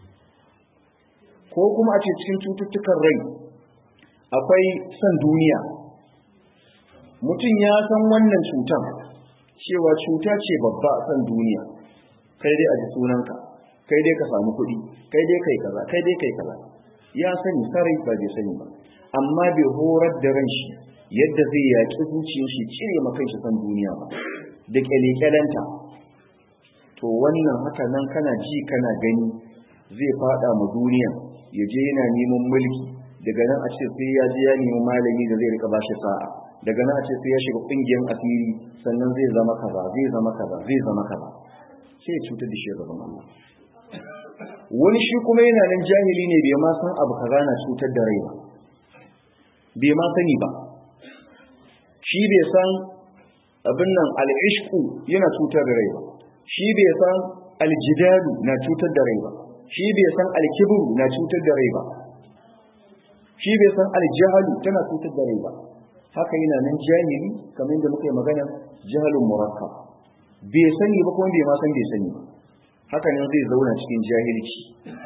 ko kuma a ce cikin cututtukan rai akwai son duniya mutum ya san wannan cutan cewa cuta ce babba a son duniya kai dai a ji sunanka kai dai ka samu kuɗi kai dai kai kaza kai dai kai kaza ya sani sarai ba bai sani ba amma bai horar da ran shi yadda zai yaƙi zuciyar shi cire ma kanshi son duniya ba da kyale-kyalenta to wannan haka nan kana ji kana gani zai fada ma duniya ya je yana neman mulki daga nan a ce sai ya je ya nemi malami da zai rika bashi sa'a daga nan a ce sai ya shiga kungiyar asiri sannan zai zama kaza zai zama kaza zai zama kaza sai ya cutar da shi gaban Allah wani shi kuma yana nan jahili ne bai ma san abu kaza na cutar da rai ba bai ma sani ba shi bai san abin nan al'ishku yana cutar da rai ba shi bai san aljidalu na cutar da rai ba shi bai san alkibru na cutar da rai ba shi bai san aljahalu tana cutar da rai ba haka yana nan jahili kamar da muka yi magana jahalun murakkab bai sani ba kuma bai ma san bai sani ba haka nan zai zauna cikin jahilci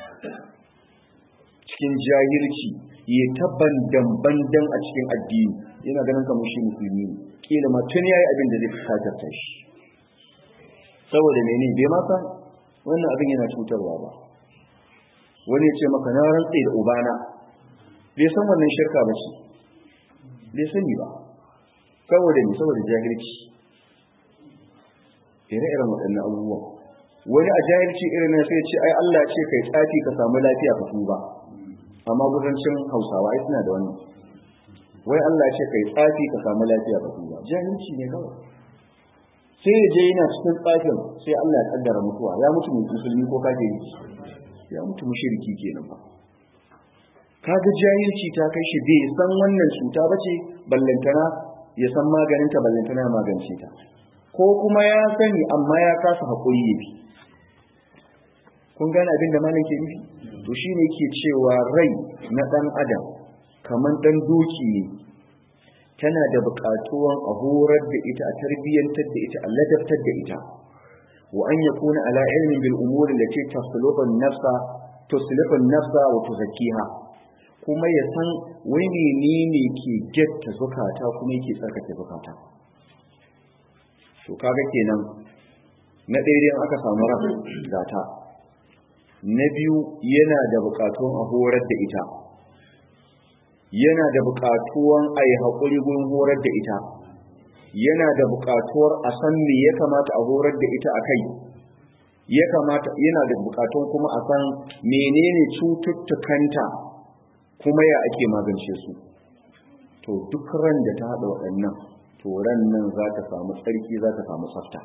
cikin jahilci ya tabban dambandan a cikin addini yana ganin kamar shi musulmi ne kila ma tun yayi abin da zai fuskatar shi saboda mene bai ma san wannan abin yana cutarwa ba wani ya ce maka na rantse da ubana bai san wannan shirka ba shi bai sani ba saboda ne saboda jahilci ire-iren waɗannan abubuwan wani a jahilci irin na sai ce ai Allah ce kai tsafi ka samu lafiya ka tuba amma gudancin hausawa ai suna da wannan wai Allah ce kai tsafi ka samu lafiya ka tuba jahilci ne kawai sai ya je yana cikin tsafin sai Allah ya kaddara mutuwa ya mutu musulmi ko kafiri ya mutu mushriki kenan ba kaga jahilci ta kai shi bai san wannan cuta bace ballantana ya san maganin ta ballantana ya magance ta ko kuma ya sani amma ya kasa hakuri ya bi kun gane abin da malam ke nufi to shine yake cewa rai na dan adam kaman dan doki ne tana da buƙatuwan a horar da ita a tarbiyyantar da ita a ladabtar da ita wa an yakuna ala ilmin bil umuri allati tasluhu an-nafsa tuslihu an-nafsa wa tuzakkiha kuma ya san wai menene ke getta zukata kuma yake tsarkake zukata to kaga kenan na ɗaya aka samu ran gata na biyu yana da buƙatuwan a horar da ita yana da buƙatuwan a yi haƙuri gurin horar da ita yana da buƙatuwar a san me ya kamata a horar da ita a kai ya kamata yana da buƙatuwan kuma a san menene cututtukanta kuma ya ake magance su to duk ran da ta haɗa waɗannan to ran nan za ta samu tsarki za ta samu tsafta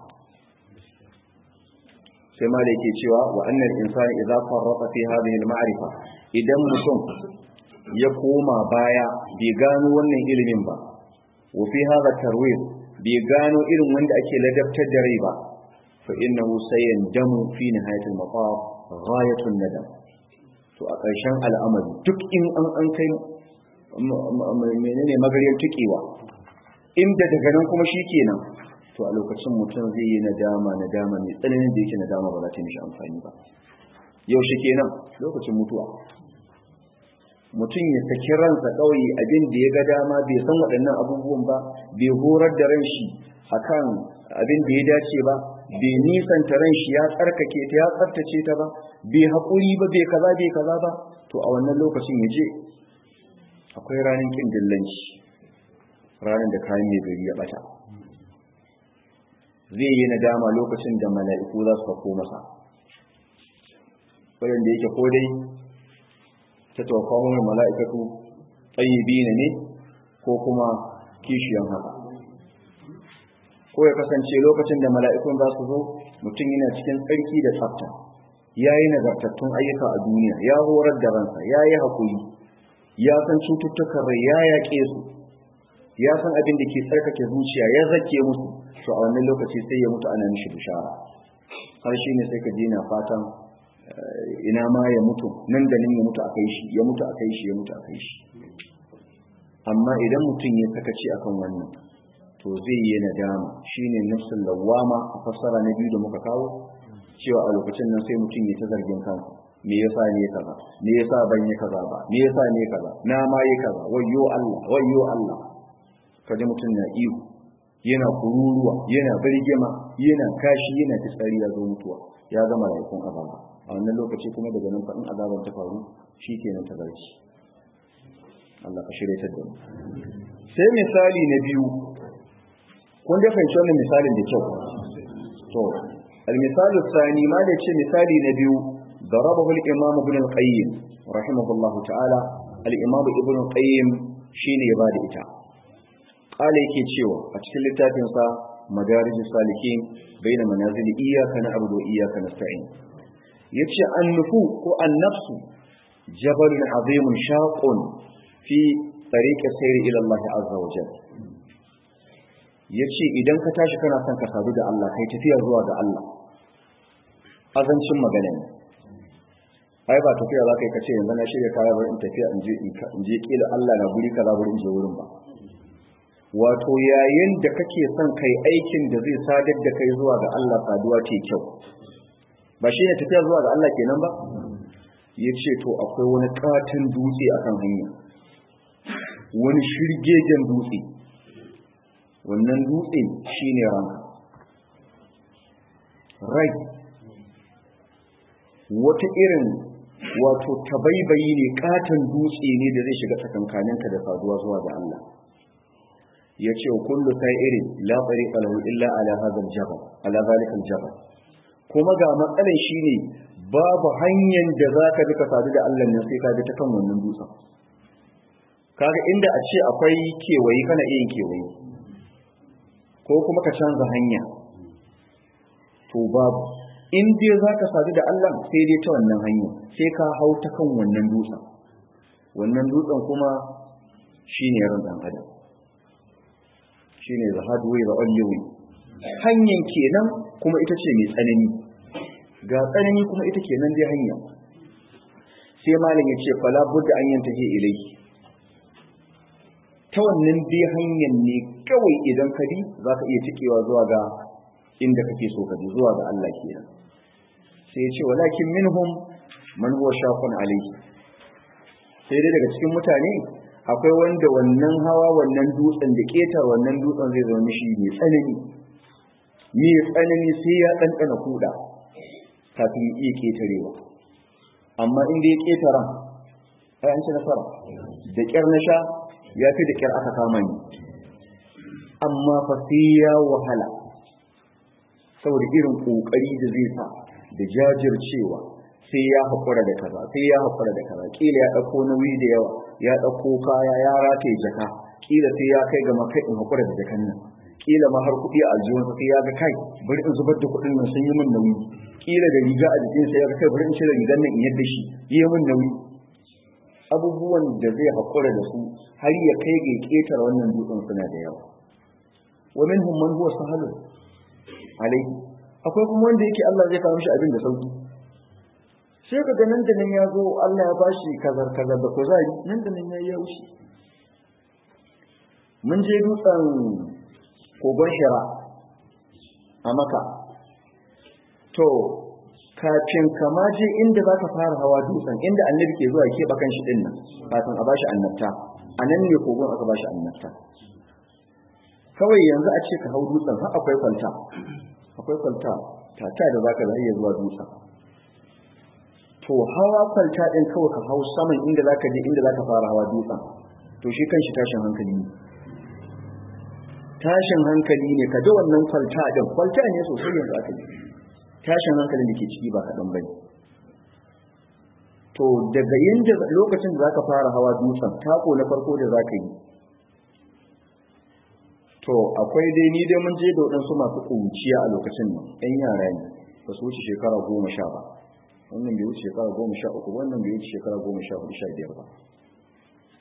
sai ma da yake cewa wa annal insani idza farraqa fi hadhihi al-ma'rifa idan mutum ya koma baya bai gano wannan ilimin ba wa fi hadha tarwid bai gano irin wanda ake ladabtar da rai ba fa innahu sayandamu fi nihayat al-maqam ghayatun nadam to a ƙarshen al'amari duk in an an kai menene magariyar tukewa inda daga nan kuma shikenan to a lokacin mutum zai yi nadama nadama mai tsananin da yake nadama ba za ta mishi amfani ba yaushe kenan lokacin mutuwa mutum ya saki ransa kawai abin da ya ga dama bai san waɗannan abubuwan ba bai horar da ran shi akan abin da ya dace ba bai nisanta ran shi ya tsarkake ta ya tsaftace ta ba bai haƙuri ba bai kaza bai kaza ba to a wannan lokacin ya je akwai ranar kin dillanci ranar da kayan mai gari ya bata zai yi nadama lokacin da mala'iku za su fako masa wadanda yake ko dai ta tawakwamon mala'ikatu tsayibi ne ko kuma kishiyan haka ko ya kasance lokacin da mala'ikun za su zo mutum yana cikin tsarki da tsafta ya yi nagartattun ayyuka a duniya ya horar da ransa ya yi haƙuri ya san cututtukan rai ya yaƙe su ya san abin da ke tsarkake zuciya ya zake musu to a wannan lokaci sai ya mutu ana mishi bishara har shi ne sai ka je na fatan ina ma ya mutu nan da nan ya mutu a kai shi ya mutu a kai shi ya mutu a kai shi amma idan mutum ya sakaci akan wannan to zai yi nadama shine nafsul lawama a fassara na biyu da muka kawo cewa a lokacin nan sai mutum ya ta zargin kansa me yasa ne kaza me yasa ban yi kaza ba me yasa ne kaza na ma yi kaza wayyo Allah wayyo Allah kaje mutum na ihu yana kururuwa yana birgima yana kashi yana fitsari ya zo mutuwa ya zama rayuwar azaba a wannan lokaci kuma daga nan faɗin azaban ta faru shikenan ta zarci Allah ka shirye ta da mu sai misali na biyu kun da fahimci wannan misalin da kyau to al-misal thani ma da ce misali na biyu ضربه الإمام ابن القيم رحمه الله تعالى الإمام ابن القيم شيني يبادئ إتا قال يكي تشيوه أتكل التافنسا مدارج السالكين بين منازل إياك نعبد وإياك نستعين يتشى النفوق والنفس جبل عظيم شاق في طريق السير إلى الله عز وجل yace idan ka tashi kana son ka sadu da Allah kai tafiya zuwa ga Allah azancin magana ne ai ba tafiya za ka yi ka ce yanzu na shirya kaya bari in tafiya in je in je kila Allah na guri kaza bari in je wurin ba wato yayin da kake son kai aikin da zai sadar da kai zuwa ga Allah saduwa ce kyau ba shi ne tafiya zuwa ga Allah kenan ba ya ce to akwai wani katin dutse a kan hanya wani shirgegen dutse wannan dutse shine ranka rai wata irin wato tabaibayi ne katon dutse ne da zai shiga tsakankaninka da saduwa zuwa ga Allah ya ce kullu irin la tariqa lahu illa ala hadha al-jabal ala zalika al-jabal kuma ga matsalan shine babu hanyar da zaka bi ka sadu da Allah ne sai ka bi ta kan wannan dutsen kaga inda a ce akwai kewayi kana iya yin kewayi ko kuma ka canza hanya to babu in dai za ka sadu da Allah sai dai ta wannan hanya sai ka hau ta kan wannan dutsen wannan dutsen kuma shi ne ran ɗan adam shi ne zahadu wai da ƙwallewi hanyar kenan kuma ita ce mai tsanani ga tsanani kuma ita kenan dai hanya sai malam ya ce fala budda an yanta ke ilai ta wannan dai hanyar ne kawai idan ka bi za ka iya cikewa zuwa ga inda kake so ka bi zuwa ga Allah kenan sai ya ce walakin minhum man huwa shaqun alayhi sai dai daga cikin mutane akwai wanda wannan hawa wannan dutsen da ketar wannan dutsen zai zama mishi mai tsanani mai tsanani sai ya ɗanɗana kuɗa kafin ya iya ketarewa amma inda ya ketara ai an ci nasara da ƙyar na sha ya fi da ƙyar aka kama ni amma fa sai ya wahala saboda irin ƙoƙari da zai sa da jajircewa sai ya haƙura da kaza sai ya haƙura da kaza ƙila ya ɗauko nauyi da yawa ya ɗauko kaya ya rataye jaka ƙila sai ya kai ga makai in haƙura da jakan nan ƙila ma har kuɗi a aljihunsa sai ya ga kai bari in zubar da kuɗin nan sun yi min nauyi ƙila da riga a jikinsa ya ga kai bari in cire rigar nan in yadda shi yi min nauyi abubuwan da zai haƙura da su har ya kai ga ƙetare wannan dutsen suna da yawa wa minhum man huwa sahalun alaihi akwai kuma wanda yake Allah zai kawo mishi abin da sauki sai ka ga nan da nan ya zo Allah ya bashi kazar kazar da kuzari nan da nan ya wuce mun je dutsen kogon shira a maka to kafin kama je inda za ka fara hawa dutsen inda annabi ke zuwa keɓa kan shi dinnan kafin a bashi annabta a nan ne kogon aka bashi annabta kawai yanzu a ce ka hau dutsen har akwai kwalta akwai kwalta tata da zaka da iya zuwa dutsen to hawa kwalta din kawai ka hau saman inda zaka je inda zaka fara hawa dutsen to shi kanshi tashin hankali ne tashin hankali ne ka ji wannan kwalta din kwalta ne sosai yanzu aka yi tashin hankalin da ke ciki ba kaɗan bane to daga yanda lokacin da zaka fara hawa dutsen tako na farko da zaka yi to akwai dai ni dai mun je da waɗansu masu ƙunciya a lokacin nan ɗan yara ne ba su wuce shekara goma sha ba wannan bai wuce shekara goma sha uku wannan bai wuce shekara goma sha hudu sha biyar ba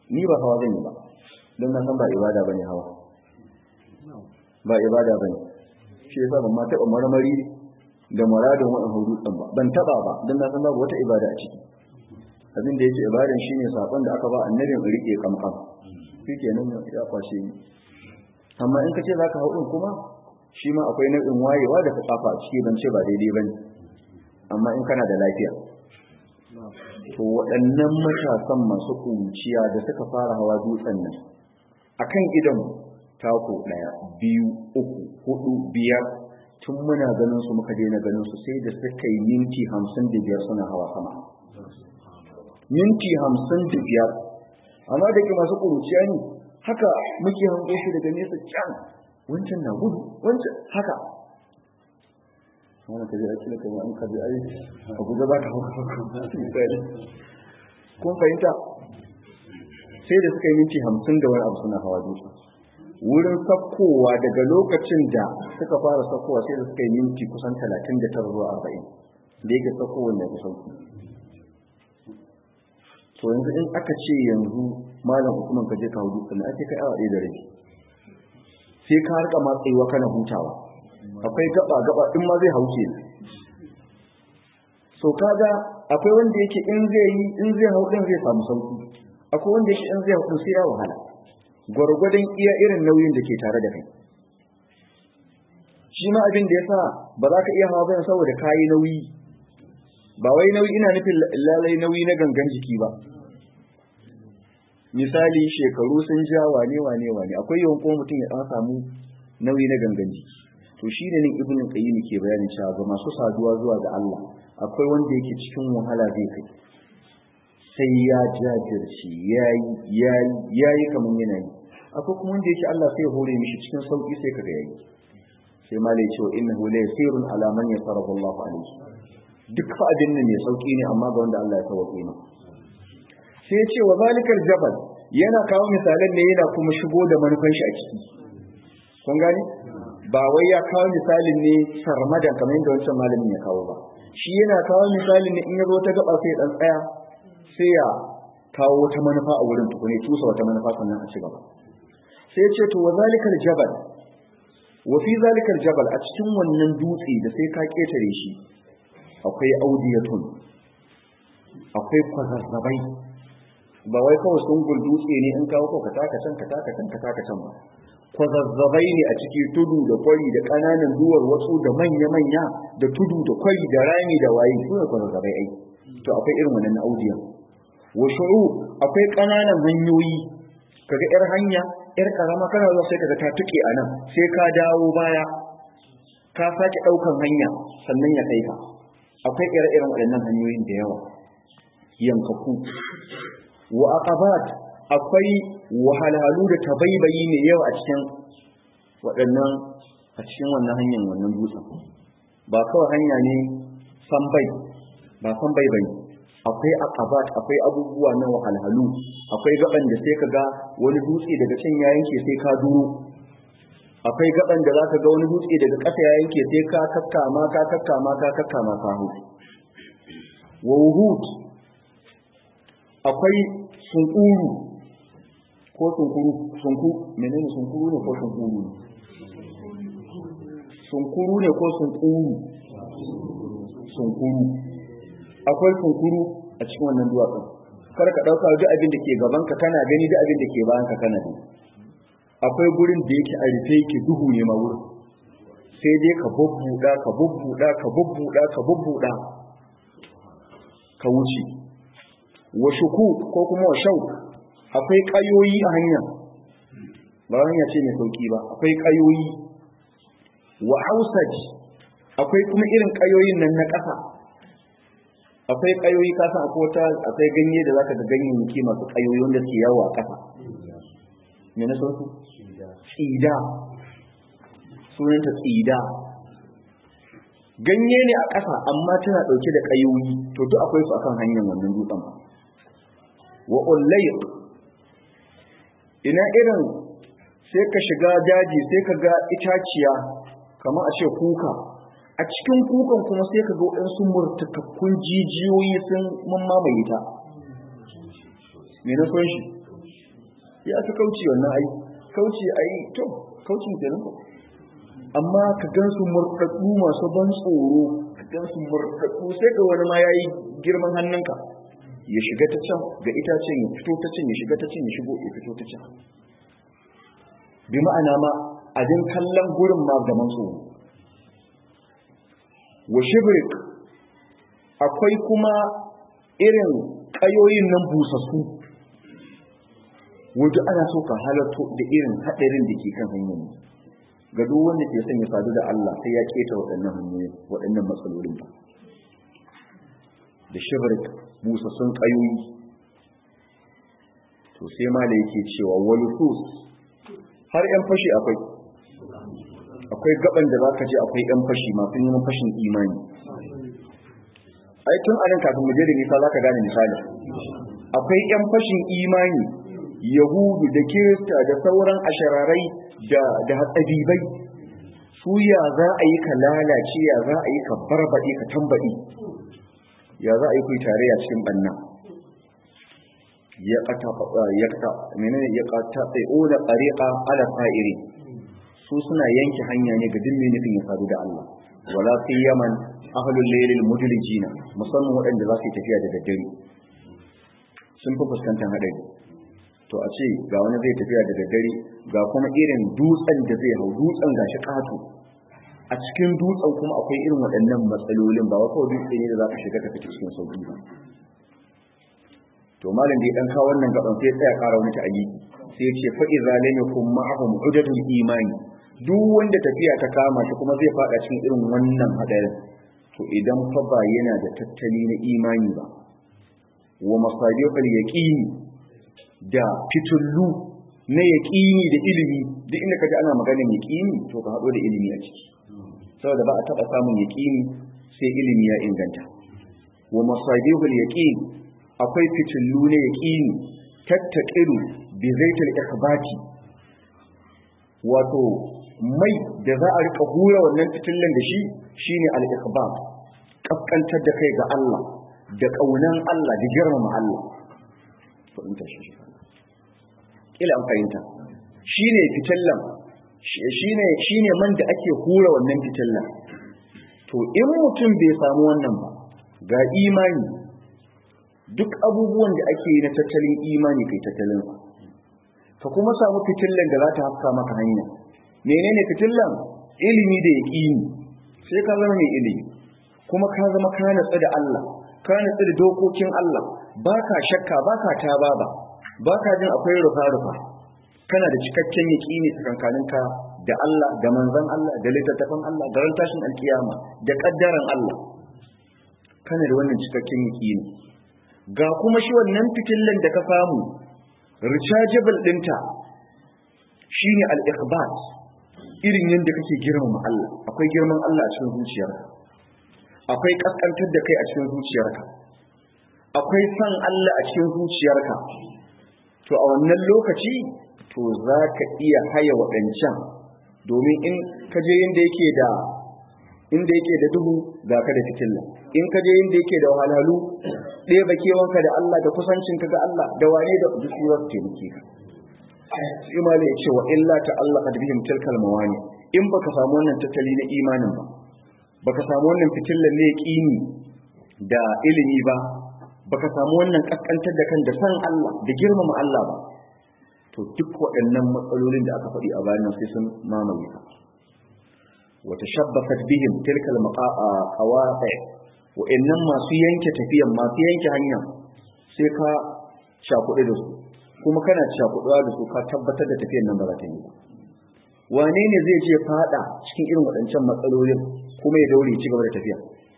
ni ba hawa zan yi ba don na san ba ibada bane hawa ba ibada bane shi yasa ban ma taɓa marmari da muradin wa'in hudu ɗin ba ban taɓa ba don na san babu wata ibada a ciki abin da yake ibadan shine sakon da aka ba annabin rike kamkam shi kenan ya kwashe ni amma in ka ce za ka hau ɗin kuma shi ma akwai nau'in wayewa da ka kafa a ciki ban ce ba daidai ba ne amma in kana da lafiya to waɗannan matasan masu kunciya da suka fara hawa dutsen nan akan idan tako ɗaya biyu uku hudu biyar tun muna ganin su muka daina ganin su sai da suka yi minti hamsin da biyar suna hawa sama minti hamsin da biyar amma da ke masu kunciya ne haka muke hango shi daga nesa can wancan na gudu wancan haka wani kaji ake da kai an kaji ai a guda za ka hau kun fahimta sai da suka yi minti hamsin da wani abu suna hawa dutse wurin sakkowa daga lokacin da suka fara sakkowa sai da suka yi minti kusan talatin da tara zuwa arba'in da yake sakkowa da ya sauki to yanzu in aka ce yanzu malam hukumar ka je ka hudu sannan ake kai awa ɗaya da rabi sai ka harka matsayiwa kana hutawa akwai gaba gaba in ma zai hauke so kaga akwai wanda yake in zai yi in zai hau din zai samu sauki akwai wanda yake in zai hau sai ya wahala gwargwadon iya irin nauyin da ke tare da kai shi ma abin da ya sa ba za ka iya hawa bayan saboda kayi nauyi ba wai nauyi ina nufin lalai nauyi na gangan jiki ba misali shekaru sun ja wane wane wane akwai yawan kuma mutum ya dan samu nauyi na gangan jiki to shi ne nan ibnu qayyim ke bayani cewa ga masu saduwa zuwa ga Allah akwai wanda yake cikin wahala zai kai sai ya jajirce yayi yayi yayi kaman yana yi akwai kuma wanda yake Allah sai ya hore mishi cikin sauki sai kaga yayi sai malai cewa innahu la yasirun ala man yasarahu Allah alayhi duk fa abin nan mai sauki ne amma ga wanda Allah ya tawake ne sai ya ce wa zalikal jabal yana kawo misalan ne yana kuma shigo da manufan shi a ciki kun gani ba wai ya kawo misalin ne sarmadan kamar yadda wancan malamin ya kawo ba shi yana kawo misalin ne in ya zo ta gaba sai dan tsaya sai ya kawo wata manufa a wurin tukune tusa wata manufa sannan a ci gaba sai ya ce to wa zalikal jabal wa fi zalikal jabal a cikin wannan dutse da sai ka ketare shi akwai audiyatun akwai kwazazzabai ba wai kawai sun dutse ne in kawo ka taka can ka taka can ka taka can ba kwazazzabai ne a ciki tudu da kwari da ƙananan duwar wasu da manya-manya da tudu da kwari da rami da waye su ne kwazazzabai ai to akwai irin wannan audiyan wa shu'u akwai ƙananan hanyoyi kaga yar hanya yar karama kana zuwa sai kaga ta tuke a nan sai ka dawo baya ka sake ɗaukan hanya sannan ya kai ka akwai ire-iren waɗannan hanyoyin da yawa yankaku wa aqabat akwai wahalhalu da tabaibayi ne yawa a cikin waɗannan a cikin wannan hanyar wannan dutsen ba kawai hanya ne sambai ba sambai bane akwai aqabat akwai abubuwa na wahalhalu akwai gaban da sai kaga wani dutse daga can ya yanke sai ka duro akwai gaban da zaka ga wani dutse daga ƙasa ya yanke sai ka kakkama ka kakkama ka kakkama ka hu wa wuhud akwai sunkuru ko sunkuru sunku menene sunkuru ne ko sunkuru ne sunkuru ne ko sunkuru sunkuru akwai sunkuru a cikin wannan duwatsun kar ka dauka duk abin da ke gaban ka kana gani duk abin da ke bayan ka kana gani akwai gurin da yake a rufe yake duhu ne ma wurin sai dai ka bubbuda ka bubbuda ka bubbuda ka bubbuda ka wuce wa shuku ko kuma wa shauk akwai kayoyi a hanya ba hanya ce mai sauki ba akwai kayoyi wa hausaj akwai kuma irin kayoyin nan na ƙasa akwai kayoyi kasa akwai wata akwai ganye da zaka ga ganyayyaki masu kayoyi wanda ke yawo a ƙasa me na sauki tsida sunanta tsida ganye ne a ƙasa amma tana ɗauke da ƙayoyi to duk akwai su akan hanyar wannan dutsen wa ullayq ina irin sai ka shiga daji sai ka ga itaciya kamar a ce kuka a cikin kukan kuma sai ka ga waɗansu murtakakkun jijiyoyi sun mamaye ta me na son shi ya fi kauci wannan ai kauci ai to kaucin kenan amma ka gansu murɗaɗɗu masu ban tsoro ka gansu murɗaɗɗu sai ga wani ma ya yi girman hannunka ya shiga ta can ga itacen ya fito ta can ya shiga ta can ya shigo ya fito ta can bi ma'ana ma a din kallon gurin ma gaman tsoro wa shibrik akwai kuma irin ƙayoyin nan busassu wajen ana so ka halarto da irin haɗarin da ke kan hanyar ga duk wanda ke son ya sadu da Allah sai ya keta waɗannan hanyoyi waɗannan matsalolin ba da shibrik busassun ƙayoyi to sai ma da yake cewa wani har 'yan fashi akwai akwai gaban da zaka je akwai 'yan fashi masu neman fashin imani ai tun anan kafin mu je da nisa zaka gane misali akwai 'yan fashin imani yahudu da kirista da sauran ashararai da da hatsabibai su ya za a yi ka lalace ya za a yi ka barbaɗe ka tambaɗe ya za a yi ku tarayya cikin banna ya kata ya kata menene ya kata tsayona tariqa ala fa'iri su suna yanke hanya ne ga duk mai nufin ya sadu da Allah wala fi yaman ahlul laylil mudlijina musamman waɗanda za su yi tafiya da daddare sun fi fuskantar hadari to a ce ga wani zai tafiya da daddare ga kuma irin dutsen da zai hau dutsen gashi kato a cikin dutsen kuma akwai irin waɗannan matsalolin ba wata dutse ne da za ka shiga ka fita cikin sauki ba to malam da ya dan kawo wannan gaban sai tsaya ƙara wani ta'ayi sai ya ce fa idza lam yakun ma'ahum udatul imani duk wanda tafiya ta kama shi kuma zai fada cikin irin wannan hadarin to idan fa ba yana da tattali na imani ba wa masadifal yaqini da fitullu na yaqini da ilimi duk inda kaji ana maganar yaqini to ka hado da ilimi a ciki saboda ba a taba samun yaqini sai ilimi ya inganta wa masadifal yaqini akwai fitullu na yaqini tattaqiru bi zaitil ikhbati wato mai da za a rika hura wannan fitillan da shi shine al-ikhbat kaskantar da kai ga Allah da kaunan Allah da girmama Allah fahimta shi kila an fahimta shine fitillan shine shine man da ake hura wannan fitillan to in mutum bai samu wannan ba ga imani duk abubuwan da ake yi na tattalin imani kai tattalin ka kuma samu fitillan da za ta haska maka hanya menene fitillan ilimi da yaqini sai ka zama mai ilimi kuma ka zama ka natsu da Allah ka natsu da dokokin Allah baka shakka baka tababa baka jin akwai rufa rufa kana da cikakken yaqini tsakankaninka da Allah da manzon Allah da littattafan Allah da ran tashin alkiyama da kaddaran Allah kana da wannan cikakken yaqini ga kuma shi wannan fitillan da ka samu rechargeable dinta shine al-ikhbat irin yadda kake girmama Allah akwai girman Allah a cikin zuciyarka akwai kaskantar da kai a cikin zuciyarka akwai san Allah a cikin zuciyarka to a wannan lokaci to za ka iya haya waɗancan domin in ka je yadda yake da inda yake da duhu ga ka da fitilla in ka je inda yake da wahalhalu ɗaya bakewanka da Allah da kusancinka ga Allah da wane da duk su taimake ka imani ya ce wa illa ta Allah kad bihim tilkal mawani in baka samu wannan tattali na imanin ba baka samu wannan fitillan ne yaqini da ilimi ba baka samu wannan kaskantar da kan da san Allah da girmama Allah ba to duk waɗannan matsalolin da aka faɗi a bayan sai sun mamaye ka wa tashabbafat bihim tilkal qawaqi wa innan masu yanke tafiyan masu yanke hanya sai ka shakuɗe da su kuma kana cakuɗuwa da su ka tabbatar da tafiyan nan ba za ta yi ba wane ne zai je fada cikin irin waɗancan matsalolin kuma ya daure ci gaba da tafiya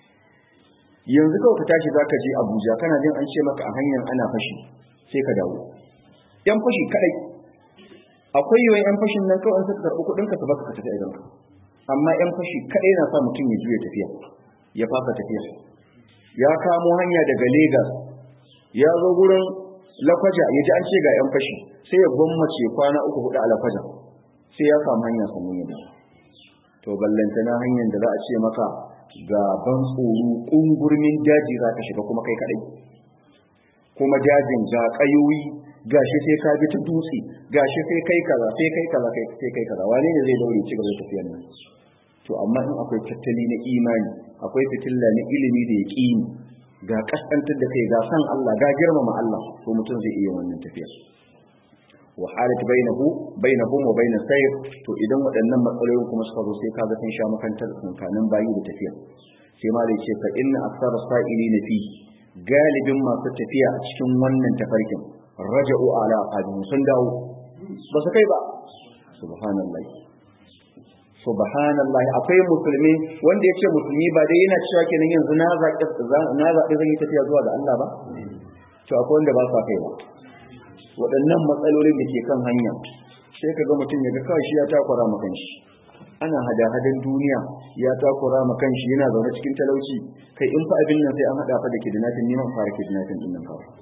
yanzu kawai ka tashi zaka je Abuja kana jin an ce maka a hanyar ana fashi sai ka dawo yan fashi kadai akwai yawan yan fashin nan kawai suka karɓi kuɗin ka baka ka tafi idan ka amma yan fashi kadai na sa mutum ya juya tafiya ya fasa tafiya ya kamo hanya daga Lagos ya zo gurin lakwaja ya ji an ce ga 'yan fashi sai ya gwammace kwana uku hudu a lakwaja sai ya samu hanya sannan ya to ballanta na hanyar da za a ce maka ga ban tsoro ƙungurmin daji za ka shiga kuma kai kaɗai kuma dajin ga ƙayoyi gashi sai ka bi ta dutse gashi sai kai kaza sai kai kaza sai kai kaza wane ne zai daure ci gaba da tafiyar nan to amma in akwai tattali na imani akwai fitilla na ilimi da yaqini ga kaskantar da kai ga san Allah ga girmama Allah to mutum zai iya wannan tafiya wa halat bainahu bainahum wa bain sayr to idan waɗannan matsalolin kuma suka zo sai kaga sun sha makantar tsakanin bayi da tafiya sai ma da ce fa inna aktsara sa'ilina fi galibin masu tafiya a cikin wannan tafarkin raja'u ala aqabihim sun dawo ba su kai ba subhanallahi subhanallahi akwai musulmi wanda ya ce musulmi ba dai yana cewa kenan yanzu na zaɓi na zaɓi zan yi tafiya zuwa ga Allah ba to akwai wanda ba sa kai ba waɗannan matsalolin da ke kan hanya sai ka ga mutum ya ga kawai shi ya takura ma kanshi ana hada-hadan duniya ya takura ma kanshi yana zaune cikin talauci kai in fa abin nan sai an haɗa fa da kidnapping neman fara kidnapping din nan kawai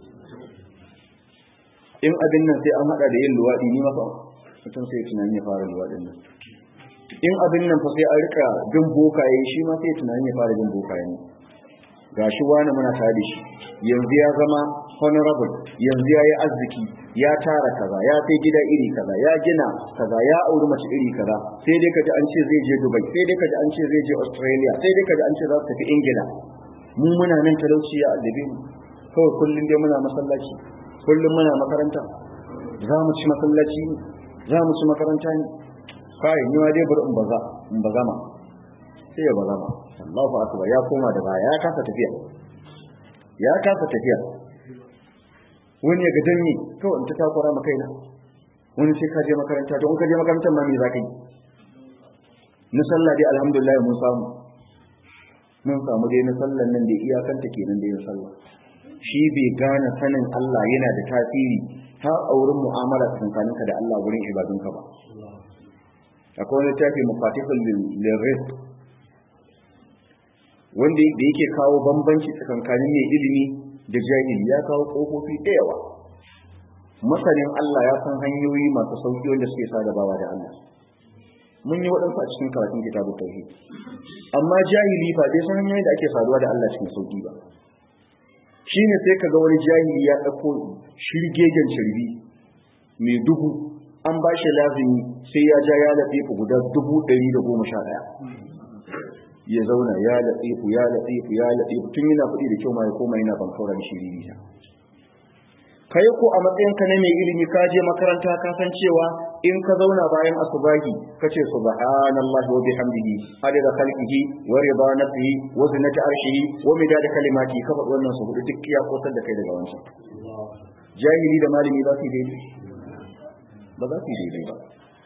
in abin nan sai an haɗa da yin luwaɗi ni ma fa mutum sai tunanin ya fara luwaɗin nan in abin nan fa sai an rika bin bokaye shi ma sai tunanin ya fara bin bokaye ne gashi wani muna tare da shi yanzu ya zama honorable yanzu ya yi arziki ya tara kaza ya sai gida iri kaza ya gina kaza ya auri mace iri kaza sai dai kaji an ce zai je dubai sai dai kaji an ce zai je australia sai dai kaji an ce za su tafi ingila mu muna nan talauci ya addabe mu kawai kullum dai muna masallaci kullum muna makaranta za mu ci masallaci ne za mu ci makaranta ne kai ni ma dai bari in baza in bazama sai ya bazama Allahu akbar ya koma da baya ya kasa tafiya ya kasa tafiya wani ya ga danni kawai in ta takura maka kaina wani sai ka je makaranta don ka je makarantar ma me za ka yi na sallah dai alhamdulillah mun samu mun samu dai na sallan nan da iyakanta kenan dai na sallah shi bai gane sanin Allah yana da tasiri har a wurin mu'amala tsakaninka da Allah wurin ibadunka ba akwai wani tafi mafatihul lirrizq wanda da yake kawo bambanci tsakankanin mai ilimi da jahili ya kawo kofofi da yawa masanin Allah ya san hanyoyi masu sauki wanda suke sadabawa da Allah mun yi waɗansu a cikin karatun kitabun tauhid amma jahili fa bai san hanyoyin da ake saduwa da Allah cikin sauki ba shine sai kaga wani jahili ya ɗauko shirgegen shirbi mai dubu an ba shi lazimi sai ya ja ya lafifu guda dubu ɗari da goma sha ɗaya ya zauna ya lafifu ya lafifu ya lafifu tun yana kuɗi da kyau ma ya koma yana ban kaura da shiriri ta kai ko a matsayin ka na mai ilimi ka je makaranta ka san cewa in ka zauna bayan asubahi ka ce subhanallahi wa bihamdihi adada khalqihi wa rida nafsihi wa zinata arshihi wa midada kalimati ka faɗi wannan su hudu duk ya kosar da kai daga wancan jahili da malami ba su daidai ba za su yi daidai ba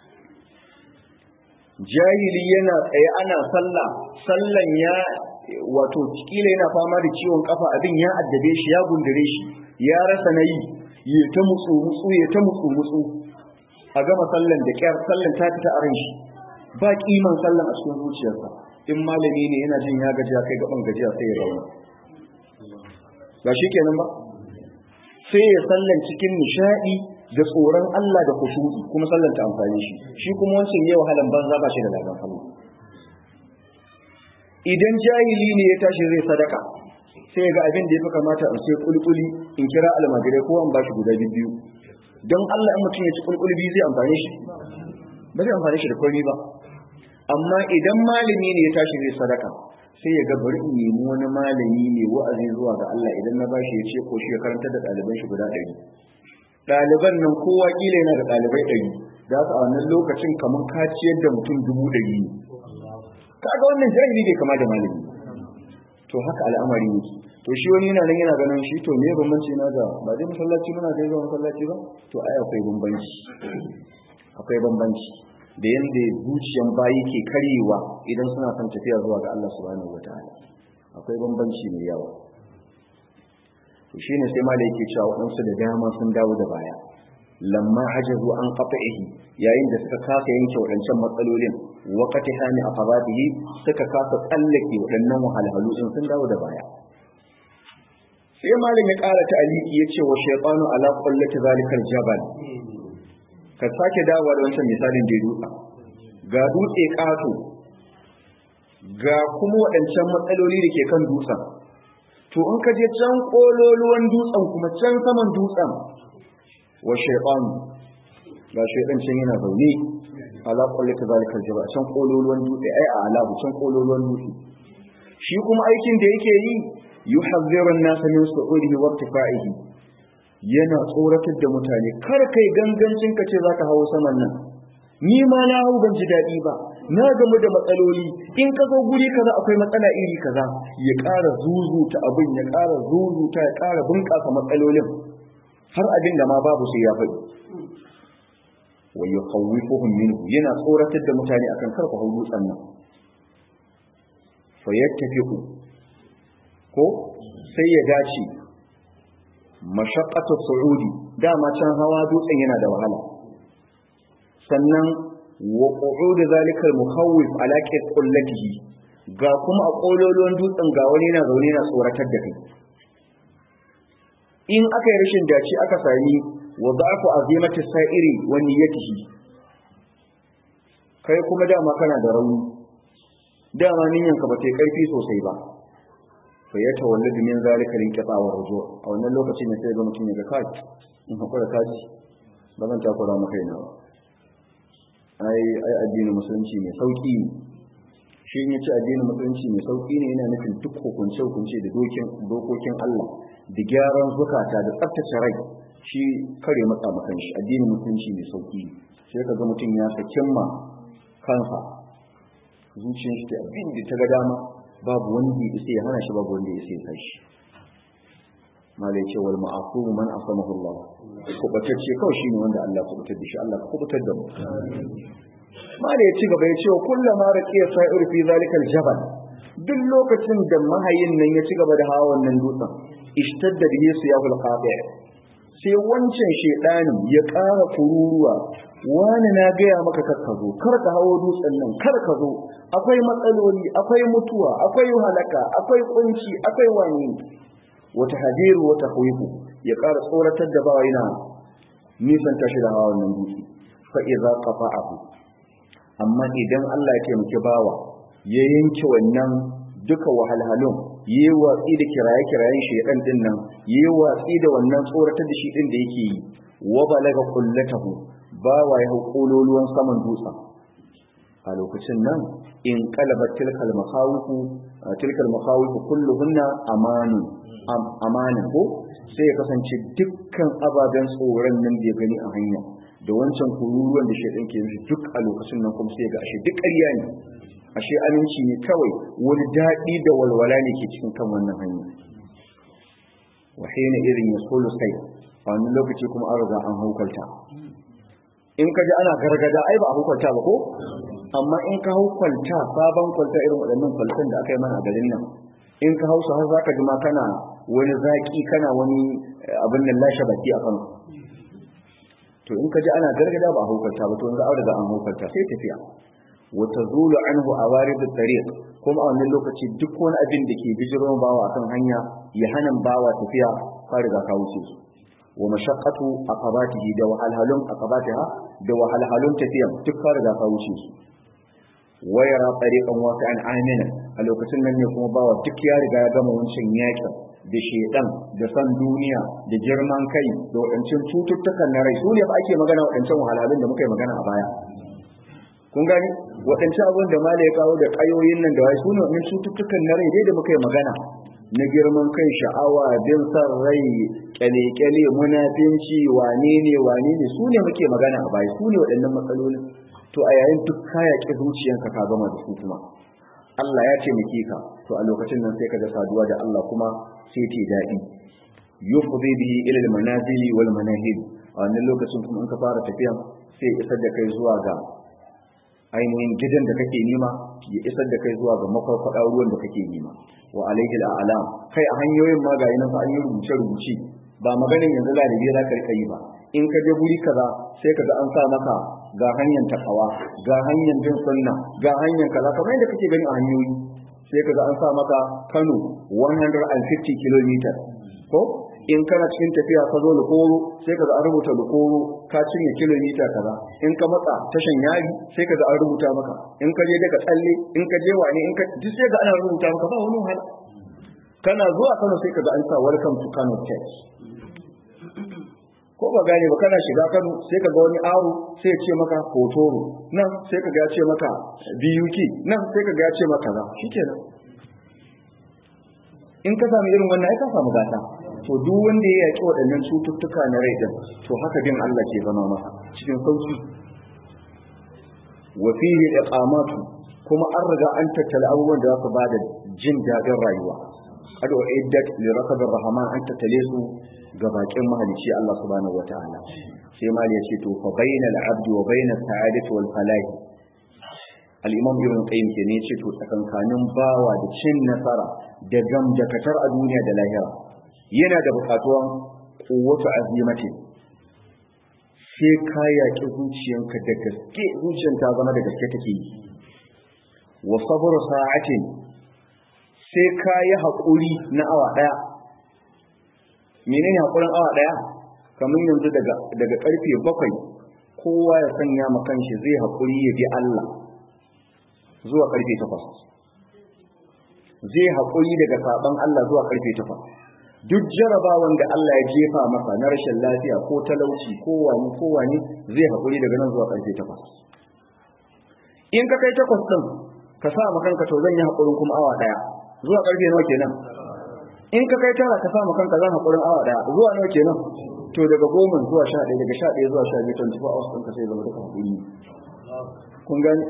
jahili yana tsaye ana sallah sallan ya wato kila yana fama da ciwon kafa abin ya addabe shi ya gundure shi ya rasa na yi ya ta mutsu mutsu ya ta mutsu mutsu a gama sallan da kyar sallan ta fita a ran shi ba kiman sallan a cikin zuciyarsa in malami ne yana jin ya gajiya kai gaban gajiya sai ya zauna ba shi kenan ba sai ya sallan cikin nishadi da tsoron Allah da kusuri kuma sallan ta amfani shi shi kuma wancan yau halan banza ba shi da ladan Allah idan jahili ne ya tashi zai sadaka sai ga abin da ya fi kamata in sai kulkuli in kira almajirai ko an bashi guda biyu don Allah in mutum ya ci kulkuli biyu zai amfani shi ba zai amfani shi da komai ba amma idan malami ne ya tashi zai sadaka sai ya ga bari in nemi wani malami ne wa'azi zuwa ga Allah idan na bashi ya ce ko shi ya karanta da ɗaliban shi guda ɗari ɗaliban nan kowa kila yana da ɗalibai ɗari za su a wannan lokacin kamar ka ciyar da mutum dubu ɗari ne kaga wannan jahili bai kama da malami to haka al'amari ne to shi wani yana nan yana ganin shi to me bambanci na da ba dai masallaci muna dai zuwa masallaci ba to ai akwai bambanci akwai bambanci da yanda zuciyan bayi ke karyewa idan suna son tafiya zuwa ga Allah subhanahu wataala akwai bambanci mai yawa to shine sai malai yake cewa waɗansu da dama sun dawo da baya lamma hajazu an qata'ihi yayin da suka kasa yanke waɗancan matsalolin wa qatihani aqabatihi suka kasa tsallake waɗannan wahalhalu din sun dawo da baya sai malam ya ƙara ta'aliki yace wa shaytanu ala qullati zalikal jabal ka sake dawowa da wancan misalin da dutsa ga dutse ƙato ga kuma waɗancan matsaloli da ke kan dutsen to in ka je can kololuwan dutsen kuma can saman dutsen wa shaytan ga shaytan can yana zaune ala kulli kadhalika jaba can kololuwan dutse ai a ala can kololuwan dutse shi kuma aikin da yake yi yuhadhiru an-nas min su'udihi wa irtifa'ihi yana tsoratar da mutane kar kai gangancin ka ce zaka hawo saman nan ni ma na hau ban ji daɗi ba na gamu da matsaloli in ka zo guri kaza akwai matsala iri kaza ya ƙara zuzuta abin ya ƙara zuzuta ya ƙara bunƙasa matsalolin har abin da ma babu sai ya faɗi wa yukhawwifuhum minhu yana tsoratar da mutane akan kar ku hau dutsen nan fa yattafiqu ko sai ya dace mashaqqatu su'udi dama can hawa dutsen yana da wahala sannan wa qu'ud zalika al-mukhawwif ala qullatihi ga kuma a kololuwan dutsen ga wani yana zaune yana tsoratar da kai in aka yi rashin dace aka sami wa da'fu azimati sa'iri wa niyyatihi kai kuma dama kana da rauni dama niyyar ka ba ta karfi sosai ba fa ya tawalladu min zalika linqita wa ruju a wannan lokacin ne sai ga mutum ya ga kai in hakura kaji ba zan takura maka ina ba ai ai addinin musulunci mai sauki ne shi ne ce addinin musulunci mai sauki ne yana nufin duk hukunce hukunce da dokin dokokin Allah da gyaran zukata da tsaftace rai shi kare matsa makan shi addinin musulunci mai sauki ne sai ka ga mutum ya sakin ma kansa zuciyar shi ta abin da ta ga dama babu wanda ya isa ya hana shi babu wanda ya isa ya kai shi malai ce wal ma'afu man asamahu Allah kubatacce kawai shine wanda Allah ya kubutar da shi Allah ka kubutar da mu malai ya ci gaba ya ce wa kullama raqiya sa'ir fi zalika al-jabal duk lokacin da mahayin nan ya ci gaba da hawa wannan dutsen ishtadda bihi siyahul qati' sai wancan shedanin ya ƙara kururuwa wani na gaya maka kar ka zo kar ka hawo dutsen nan kar ka zo akwai matsaloli akwai mutuwa akwai halaka akwai kunci akwai wani wata hadiru wata khawfu ya ƙara tsoratar da bawa yana nisan tashi da hawa wannan dutse fa idza qafa'ahu amma idan Allah ya taimaki bawa ya yanke wannan duka wahalhalun yi watsi da kiraye-kirayen shaidan din nan yi watsi da wannan tsoratar da shi din da yake yi wa balaga kullatahu bawa ya kololuwan saman dutsen a lokacin nan in qalaba tilkal makhawifu tilkal makhawifu kulluhunna amanu amanin ko sai ya kasance dukkan ababen tsoron nan da ya gani a hanya da wancan kururuwan da shaidan ke yi duk a lokacin nan kuma sai ga ashe duk ƙarya ne ashe aminci ne kawai wani daɗi da walwala ne ke cikin kan wannan hanya wa hina irin ya solo sai a wani lokaci kuma an riga an haukalta in ka ji ana gargada ai ba a hukunta ba ko amma in ka hau kwalta sabon kwalta irin waɗannan kwaltan da aka yi mana a garin nan in ka hau su har zaka ji ma kana wani zaki kana wani abin nan lashe baki a kan to in ka ji ana gargada ba a hukunta ba to yanzu an riga an hukunta sai tafiya wa tazulu anhu awarid at-tariq kuma a wannan lokaci duk wani abin da ke bijiron bawa akan hanya ya hana bawa tafiya ka riga ka wuce su wa mashaqqatu aqabatihi da wahalhalun aqabatiha da wahalhalun tafiyan duk ka riga ka wuce su wa yara tariqan wasi'an amina a lokacin nan ne kuma bawa duk ya riga ya gama wancan yakin da shedan da san duniya da girman kai da wadancan cututtukan na rai su ne ba ake magana wadancan wahalhalun da muka yi magana a baya kun gani waɗancan abin da mala ya kawo da ƙayoyin nan da wai su ne waɗannan cututtukan na rai dai da muka yi magana na girman kai sha'awa bin san rai kyale-kyale munafinci wane ne wane ne su ne muke magana a baya su ne waɗannan matsalolin to a yayin duk kaya ƙi zuciyanka ka gama da su kuma Allah ya taimake ka to a lokacin nan sai ka ga saduwa da Allah kuma sai ta daɗi yufdi bihi ila al-manazili wal manahil a wannan lokacin kuma in ka fara tafiya sai isar da kai zuwa ga ainihin gidan da kake nema ya isar da kai zuwa ga makwarkwada ruwan da kake nema wa alaihi al'alam kai a hanyoyin ma ga yana fa an yi rubuce rubuce ba maganin yanzu lalibi za ka rika yi ba in ka je guri kaza sai ka ga an sa maka ga hanyar takawa ga hanyar bin sunna ga hanyar kaza kamar yadda kake gani a hanyoyi sai ka ga an sa maka Kano 150 km ko in kana cikin tafiya ka zo lukoro sai ka ga an rubuta lukoro ka cinye kilomita kaza in ka matsa tashan yari sai ka ga an rubuta maka in ka je daga tsalle in ka je wane in ka duk sai ga ana rubuta maka ba wani wahala kana zuwa Kano sai ka ga an sa welcome to Kano Church ko ko ba gane ba kana shiga Kano sai ka ga wani aro sai ya ce maka hotoro nan sai ka ga ya ce maka BUK nan sai ka ga ya ce maka za shikenan in ka samu irin wannan ai ka samu gata to duk wanda ya yaki waɗannan cututtuka na rai din to haka bin Allah ke zama masa cikin sauki wa fihi iqamatu kuma an riga an tattala abubuwan da za su bada jin daɗin rayuwa qad uiddat li rakabir rahman an tattale su ga bakin mahalicci Allah subhanahu wataala sai mal ya ce to fa bainal abdi wa bainas sa'adati wal falahi al-imam ibn qayyim ke ne ce to tsakankanin bawa da cin nasara da gam da katar a duniya da lahira yana da bukatuwan quwwatu azimati sai ka yaƙi zuciyanka da gaske zuciyan ta zama da gaske take yi wa sabru sa'atin sai ka yi haƙuri na awa ɗaya menene haƙurin awa ɗaya kamar yanzu daga daga ƙarfe bakwai kowa ya sanya ma kanshi zai haƙuri ya bi Allah zuwa ƙarfe takwas zai haƙuri daga saɓon Allah zuwa ƙarfe takwas duk jarabawan da Allah ya jefa masa na rashin lafiya ko talauci ko wani ko wani zai haƙuri daga nan zuwa ƙarfe takwas in ka kai takwas ɗin ka sa ma kanka to zan yi haƙurin kuma awa ɗaya zuwa ƙarfe nawa kenan in ka kai tara ka sa ma kanka zan haƙurin awa ɗaya zuwa nawa kenan to daga goma zuwa sha ɗaya daga sha ɗaya zuwa sha biyu twenty four hours ɗinka sai zama duka haƙuri kun gani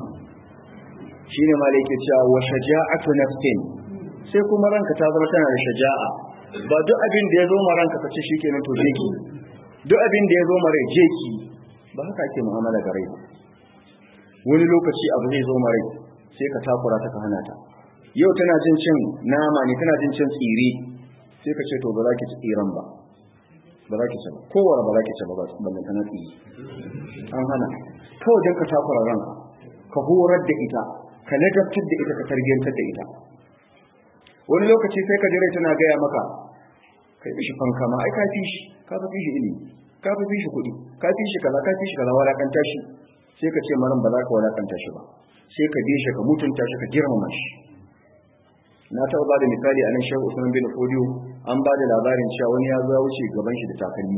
shine ma da yake cewa wa shaja'atu nafsin sai kuma ranka ta zama tana da shaja'a ba duk abin da ya zo ma ranka ka ce shikenan to je ki duk abin da ya zo ma rai je ki ba haka ake mu'amala da rai wani lokaci abu zai zo ma rai sai ka takura ta ka hana ta yau tana jin cin nama ne tana jin cin tsire sai ka ce to ba za ki ci tsiran ba ba za ki ci ba kowane ba za ki ci ba ba ban kana tsiri an hana kawai don ka takura ranka ka horar da ita ka ladabtar da ita ka tarbiyantar da ita wani lokaci sai ka jira tana gaya maka kai bishi fanka ma ai ka fi shi ka fi shi ilimi ka fi shi kuɗi ka fi shi kaza ka fi shi kaza walakanta shi sai ka ce maran ba za ka walakanta shi ba sai ka bi shi ka mutunta shi ka girmama shi na taɓa ba da misali a nan shehu usman bin fodiyo an ba da labarin cewa wani ya zo wuce gaban shi da takalmi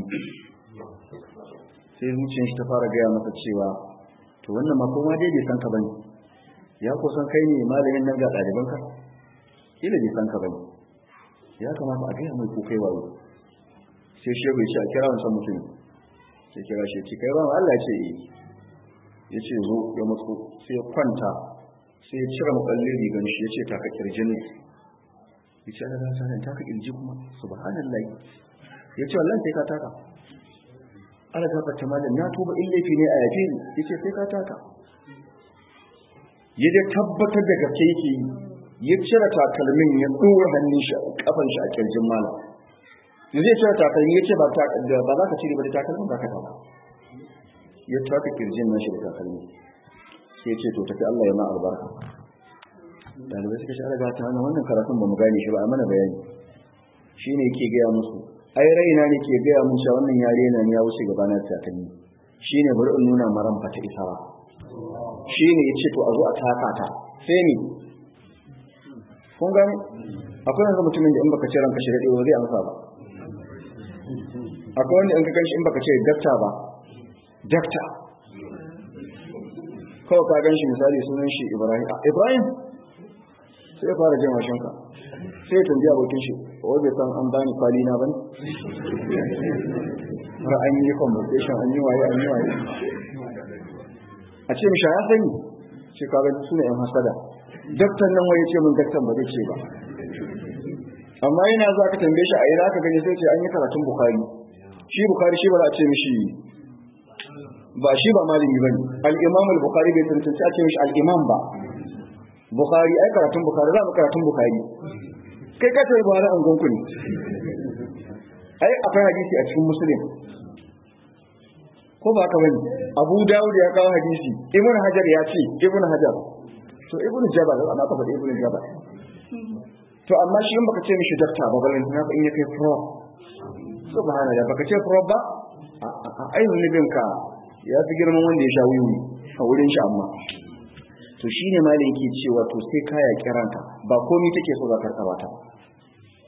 sai zuciyar shi ta fara gaya masa cewa to wannan ma kuma dai bai san ka bane ya ko san kai ne malamin nan ga ɗaliban ka ila bai san ka bane ya kamata a gaya mai ko kai wayo sai shehu ya ce a kira wancan mutum sai kira shi ce kai ran Allah ya ce eh ya ce zo ya matso sai ya kwanta sai ya cire maɓallin rigan shi ya ce taka kirjin ne ya ce ana gasa nan taka kirji kuma subhanallah ya ce wallan sai ka taka ana gafa ta malam na tuba in laifi ne a yafe ni ya ce sai ka taka ya je tabbatar da gaske yake yi ya cire takalmin ya ɗora hannun shi kafan shi a kirjin malam ya zai cire takalmi ya ce ba za ka cire ba da takalmin ba ka taka ya taka kirjin nashi da takalmi sai ce to tafi Allah ya ma albarka dalibai suka shara ga ta hana wannan karatun ba mu gane shi ba a mana bayani shi ne ke gaya musu ai raina ne ke gaya mun cewa wannan yare na ya wuce gaba na takalmi shi ne bari in nuna maran fata isa ba shi ne ya ce to a zo a taka ta sai ni kun gane akwai yanzu mutumin da in baka ce ranka shi daɗe ba zai amsa ba akwai wanda in ka kanshi in baka ce dakta ba dakta kawai ka gan shi misali sunan shi ibrahim ibrahim sai ya fara jin washinka sai ya tambi abokin shi wai bai san an bani kwali na bane har an yi conversation an yi waye an yi waye a ce mishi ya sani ce ka ga suna yan hasada daktan nan waye ce mun daktan ba zai ce ba amma yana za ka tambaye shi a ina ka gani sai ce an yi karatun bukari shi bukari shi ba za a ce mishi ba shi ba malami bane al-imam al-bukhari bai tantance a ce mishi al-imam ba bukhari ai karatun bukhari za mu karatun bukhari kai ka tayi buhari an gonku ne ai akwai hadisi a cikin muslim ko ba ka bane abu dawud ya kawo hadisi ibn hajar ya ce ibn hajar to ibn jabal ana ka faɗi ibn jabal to amma shi in baka ce mishi dakta ba balin na in ya kai pro subhanallah baka ce pro ba a ayyukan ka ya fi girman wanda ya sha wuyi a wurin shi amma to shi ne malin ke cewa to sai kaya kiranka ba komi take so za ka karɓa ta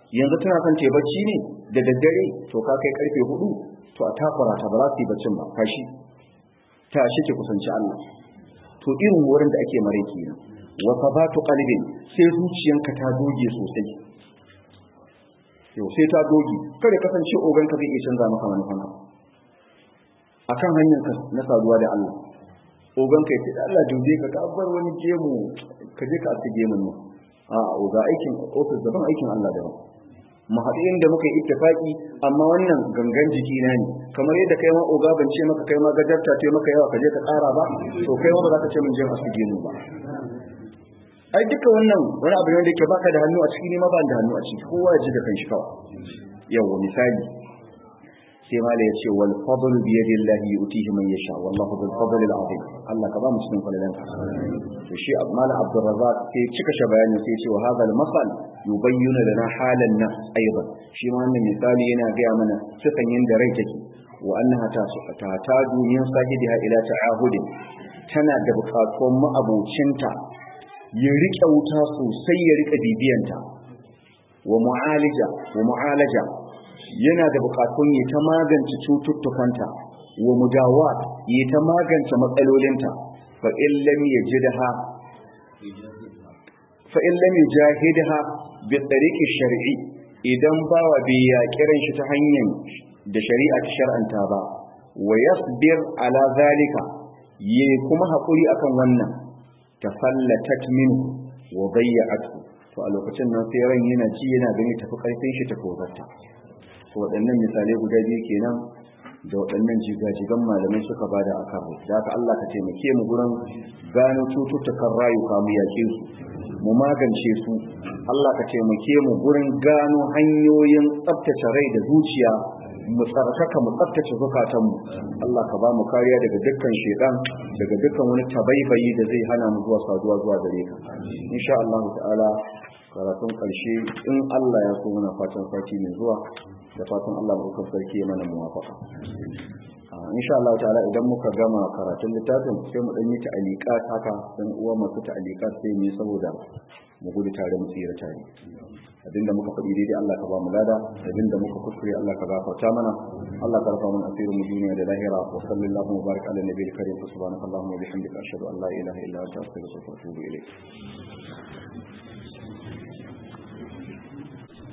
yanzu tana son ta bacci ne da daddare to ka kai karfe hudu to a takura ta ba za su yi baccin ba kashi tashi ki kusanci Allah to irin wurin da ake mare kenan wa sabatu qalbin sai zuciyanka ta doge sosai yau sai ta doge kada kasance ogan ka zai iya canza maka manufanka akan hanyar ka na saduwa da Allah ogan ka yace Allah dube ka ka bar wani gemu ka je ka aske gemun nan a oga aikin office daban aikin Allah daban mu haɗu inda muka yi ittifaki amma wannan gangan jiki na ne kamar yadda kai ma oga ban ce maka kai ma gajarta ce maka yawa ka je ka ƙara ba to kai ma ba za ka ce mun je aske gemu ba ai duka wannan wani abu ne da ke baka da hannu a ciki ne ma ba da hannu a ciki kowa ya ji da kanshi kawai yawa misali sai mala ya ce wal fadl bi yadi Allah yutihi man yasha wallahu bil fadl al azim Allah ka ba mu cikin falalan ka to shi mala Abdul Razzaq sai cika shi bayani sai ce wa hadha al masal yubayyinu lana halan nas aidan shi ma wannan misali yana ga mana sifan yanda rai take wa annaha ta ta ta duniyan sahidiha ila ta'ahudin tana da bukatun ma'abocinta ya rike wuta sosai ya rike bibiyanta wa mu'alija wa mu'alaja yana da bukatun ya ta magance cututtukanta wa mudawa ya ta magance matsalolinta fa in lam yajidha fa in lam yajahidha bi tariqi shar'i idan bawa bai ya kiran shi ta hanyar da shari'a ta shar'anta ba wa yasbir ala zalika yi kuma hakuri akan wannan tafallatat min wa bayya'atu to a lokacin nan sai ran yana ci yana gani tafi karfin shi ta kozarta to waɗannan misalai guda biyu kenan da waɗannan jigajigan malamai suka bada a kan da haka Allah ka taimake mu gurin gano cututtukan rayuka mu yake su mu magance su Allah ka taimake mu gurin gano hanyoyin tsaftace rai da zuciya mu tsarkaka mu tsaftace zukatanmu Allah ka ba mu kariya daga dukkan shedan daga dukkan wani tabaibayi da zai hana mu zuwa saduwa zuwa gare ka insha Allah ta'ala karatun karshe in Allah ya so muna fatan sati mai zuwa da fatan Allah mu sarki ya mana muwafaka insha Allah ta'ala idan muka gama karatun littafin sai mu dan yi ta'aliqat haka dan uwa masu ta'aliqat sai mu saboda mu gudu tare mu tsira tare abinda muka faɗi daidai Allah ka ba mu lada abinda muka kuskure Allah ka gafarta mana Allah ka rufa mana asirin mu duniya da lahira wa sallallahu wa baraka ala nabiyil karim subhanakallahumma wa bihamdika ashhadu an la ilaha illa anta astaghfiruka wa atubu ilayk